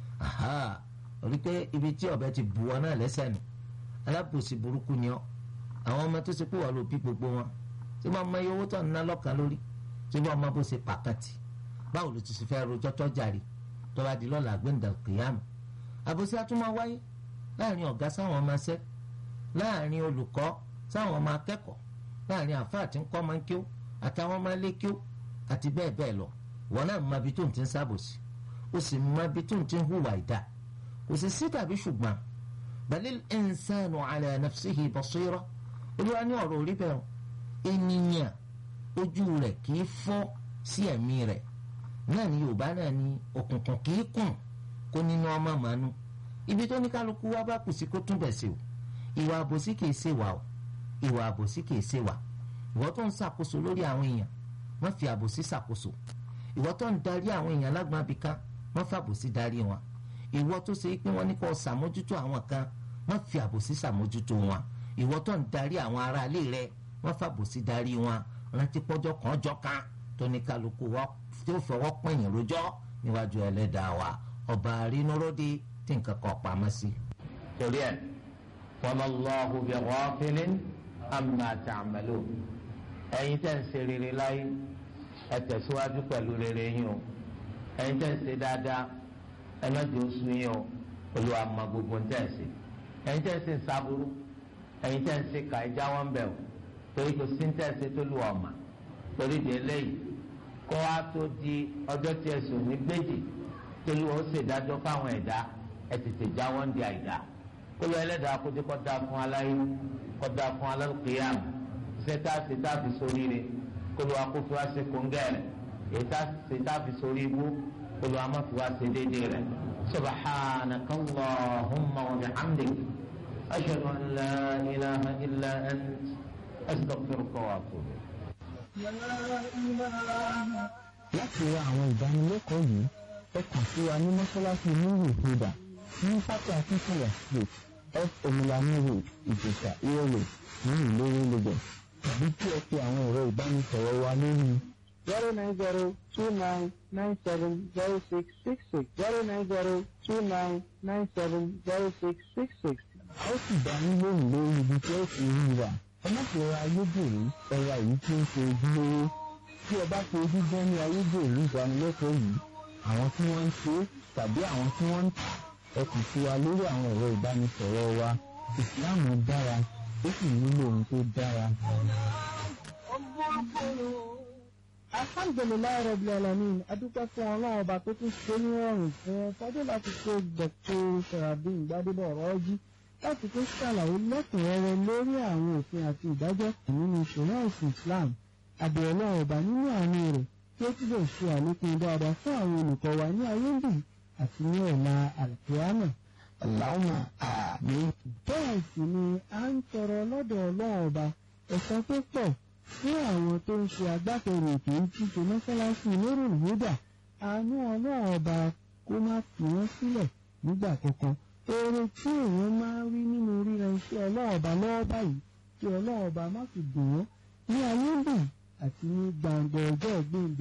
aha orí pé ibi tí ọ̀bẹ ti bù ọ náà lẹ́sẹ̀ nù alábòsí burúkú ni ọ àwọn ọmọ tó ṣe pé wọ́n ló bí gbogbo wọn tí wọ́n mọ iye owó tó ń ná lọ́kàn lórí tí wọ́n mọ bó ṣe pàkàtì báwo ló ti ṣe fẹ́ rojọ́ tó jàre tó bá di lọ́la gbẹ̀ǹdà kìyàmù àbòsí àtúmọ̀ wáyé láàrin ọ̀gá sáwọn ọmọ ṣẹ́ láàrin olùkọ́ sáwọn ọmọ akẹ́kọ̀ọ́ láàrin àfáà tí ń kọ́ máa ń kíó àtàwọn ọmọ ilé kíó àti bẹ́ẹ̀ bẹ́ẹ̀ lọ wọn náà mọ ibi tó ń ti ń sábòsí ó sì mọ ibi tó ń ti ń hùwà ìdá kò sì sí tàbí ṣùgbọ́n balil insanu ala nafsihi basira olúwa ní ọ̀rọ̀ orí bẹ́ẹ̀ ènìyàn ojú rẹ̀ kì í fọ́ sí ẹ̀mí rẹ̀ náà ni yorùbá náà ní òkùnkùn kì í kùn kó nínú ọmọ màánú ibi tó ní kálukú wá bá kù sí kó tún bẹ̀ sí o ìwà àbòsí kì í ṣe wà o ìwà àbòsí kì í ṣe wà ìwọ tó ń ṣàkóso lórí àwọn èèyàn má fi àbòsí ṣàkóso ìwọ tó ń darí àwọn èèyàn lágbọn abìkan má fi àbòsí darí wọn ìwọ tó ṣe pé wọn ní kó ṣàmójútó àwọn kan má fi àbòsí ṣàmójútó wọn ìwọ tó ń darí àwọn aráalé rẹ má fi àbòsí darí wọn rántí pọ́jọ́ kan jọ kan tó ní kálukú wọ́n tí ó fọwọ́ pẹ̀yìn rojọ́ níwájú ẹlẹ́dàá wa ọba àrínúródì tí nǹkan kan pamọ́ sí. torí ẹ wama Allahu bi ghafilin amma ta'malun ẹ̀yin tẹ́ ń ṣe rere láyé ẹ tẹ̀síwájú pẹ̀lú rere yín o ẹ̀yin tẹ́ ń ṣe dáadáa ẹ má jẹ́ oṣù yín o olúwa mọ gbogbo ń tẹ̀ ń ṣe ẹ̀yin tẹ́ ń ṣe sábúrú ẹ̀yin tẹ́ ń ṣe kà ẹ jáwọ́ ń bẹ̀ o torí kò sí ń tẹ̀ ṣe tó lù ọ̀mà torí di eléyìí kó wá tó di ọjọ́ tí ẹ sùn ní gbèjì tó lù ó ṣèdájọ́ fáwọn ẹ̀dá ẹ tètè jáwọ́ ń di àìdá kó lọ ẹlẹ́dàá kó dé kó dáa fún aláyé kó dáa fún alálùkìyàmù sẹta sẹta fi sórí rẹ̀ kólú akófó wa ṣe kóńgẹ́rẹ́ ètà sẹta fi sórí ibú kólú amáfi wa ṣe déédéé rẹ̀ subhanaka allahumma wa bihamdik ashhadu an la ilaha illa ant astaghfiruka wa atubu. láti ra àwọn ìdánilẹ́kọ̀ọ́ yìí ẹ kàn sí wa ní mọ́ṣáláṣí nílùú ìhùdà ní pátá akínkùnlẹ̀ street f omilami road ìjẹ̀sà ìrọ̀lẹ̀ ní ìlérè lagos tàbí kí ẹ pe àwọn ẹ̀rọ ìbánisọ̀rọ̀ wa lórí zero nine zero two nine nine seven zero six six six zero nine zero two nine nine seven zero six six six. a ó sì dá yín lóhùn lórí ibi tí ó ti rí rà ẹ má fi ra ayédèrú ẹ̀rọ èyí tí ó ń ṣe ojúlówó tí ẹ bá fi ojú gbọ́ ní ayédèrú ìdánilẹ́kọ̀ọ́ yìí àwọn tí wọ́n ń ṣe é tàbí àwọn tí wọ́n ń tà ẹ kàn sí wa lórí àwọn ẹ̀rọ ìbánisọ̀rọ̀ wa ìsìláàmù dára ó sì nílò ohun tó dára. alhamdulilayi rabil alamin adúpẹ́ fún ọlọ́run ọba tó tún ṣe ní ọrùn fún ẹ fọdé láti ṣe dr sarabin gbadebo ọ̀rọ̀ọ́jí láti tún ṣàlàyé lẹ́kùnrẹ́rẹ́ lórí àwọn òfin àti ìdájọ́ nínú ìṣòro ẹ̀sìn islam àbẹ̀ ọlọ́run ọba nínú àánú rẹ̀ tí ó túbọ̀ ṣe àlékún dáadáa fún àwọn olùkọ́ wa ní ayé ń bì àti ní ọ̀la àlùkìyámà. Allahumma àmín. bẹ́ẹ̀ sì ni a ń tọrọ lọ́dọ̀ ọlọ́run ọba ẹ̀san tó pọ̀ fún àwọn tó ń ṣe agbátẹrù ètò ìtúnṣe mọ́sálásí lóró ìwúdà àánú ọlọ́run ọba kó má fi wọ́n sílẹ̀ nígbà kankan. oore tí èèyàn máa ń rí nínú ríra iṣẹ́ ọlọ́run ọba lọ́wọ́ báyìí kí ọlọ́run ọba má fi dùn wọ́n ní ayé ń bì àti ní gbàǹgbà ọjọ́ ìgbéǹde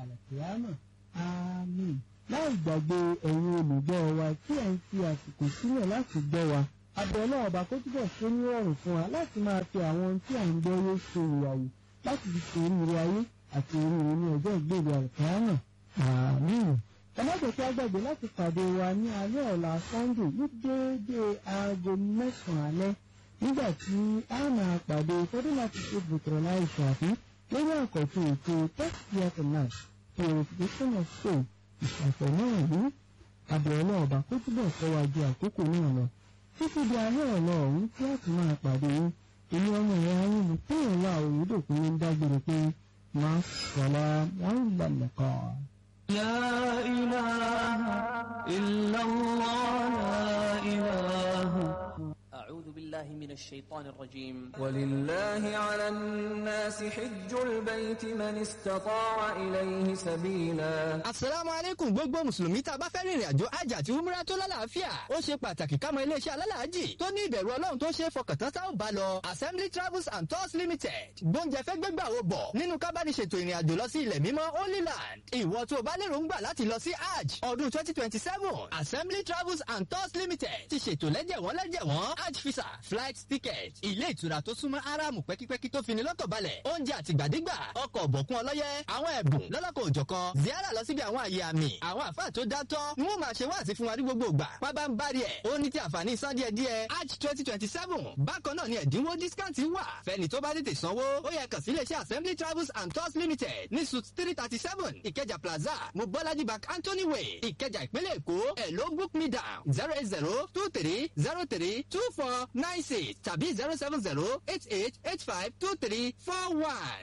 àlàkìyámà àmín láì gbàgbé ẹ̀yin olùgbọ́ wa tí ẹ̀ ń fi àsìkò sílẹ̀ láti gbọ́ wa abẹ́lẹ́ ọba kó túbọ̀ ṣe ní ọ̀rùn fún wa láti máa fi àwọn ohun tí à ń gbọ́ yé ṣe ìyàwó láti fi ṣe oríire ayé àti oríire ní ọjọ́ ìgbèrè àlùkìyámà àmín ẹlẹ́dẹ̀ tí a gbàgbé láti pàdé wa ní alẹ́ ọ̀la sunday ní déédéé aago mẹ́sàn-án alẹ́ nígbà tí a máa pàdé fọdún láti ṣe bùtùrọ̀ láì ṣàfi lórí àkọ́tún ètò tẹ́sítì náà purification of soul ìṣàfẹ́ náà rí abẹ́rẹ́ ọba kó túbọ̀ sọ́wájú àkókò náà lọ títí di alẹ́ ọ̀la ọ̀hún tí a ti máa pàdé yín èmi ọmọ ìyá yín ni tí ìwà òyìnbó ń dágbére pé máa sọ̀rọ̀ wọn ìlànà kan. لا إله إلا الله لا إله أعوذ بالله من الشيطان الرجيم ولله على الناس حج البيت من استطاع إليه سبيلا asalaamu aleykum gbogbo mùsùlùmí tá a bá fẹ́ rìnrìn àjò hajj àti umrah tó lálàáfíà ó ṣe pàtàkì ká mọ iléeṣẹ́ alálàájì tó ní ìbẹ̀rù ọlọ́run tó ṣe é fọkàntán tá ò bá lọ assembly travels and tours limited gbóúnjẹ fẹ́ gbégbà wo bọ̀ nínú kábàdìṣètò ìrìn àjò lọ sí ilẹ̀ mímọ́ holy land ìwọ tó o bá lérò ń gbà láti lọ sí hajj ọdún twenty twenty seven assembly travels and tours limited ti ṣètò lẹ́jẹ̀wọ́n lẹ́jẹ̀wọ́n hajj visa flight ticket ilé ìtura tó súnmọ́ aráàmù pẹ́kípẹ́kí tó fini lọ́kàn balẹ̀ oúnjẹ àtìgbàdégbà ọkọ̀ ọ̀bọ̀kún ọlọ́yẹ àwọn ẹ̀bùn lọ́lọ́kọ̀ òjọ̀kan ziara lọ síbi àwọn àyè àmì àwọn àfáà tó dátọ́ ń wọ́n máa ṣe wáàsí fún wa ní gbogbo ìgbà pábá ń bari ẹ̀ ó ní ti àǹfààní san díẹ̀ díẹ̀ hajj twenty twenty seven bákan náà ni ẹ̀dínwó discount wà fẹ́ni tó bá tètè sanwó ó yẹ kàn sí iléeṣẹ́ assembly travels and tours limited ní suit three thirty seven ìkẹjà plaza mobolaji bank anthony way ìkẹjà ìpínlẹ̀ èkó ẹ̀ ló book me down zero eight zero two three zero three two four nine six tàbí zero seven zero eight eight eight five two three four one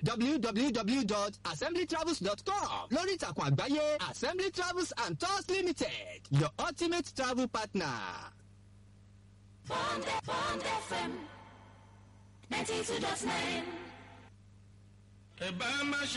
www.assemblytravels.com lórí ìtàkùn àgbáyé assembly travels and tours limited your ultimate travel partner. Bond, Bond FM 92.9. ẹ bá má ṣe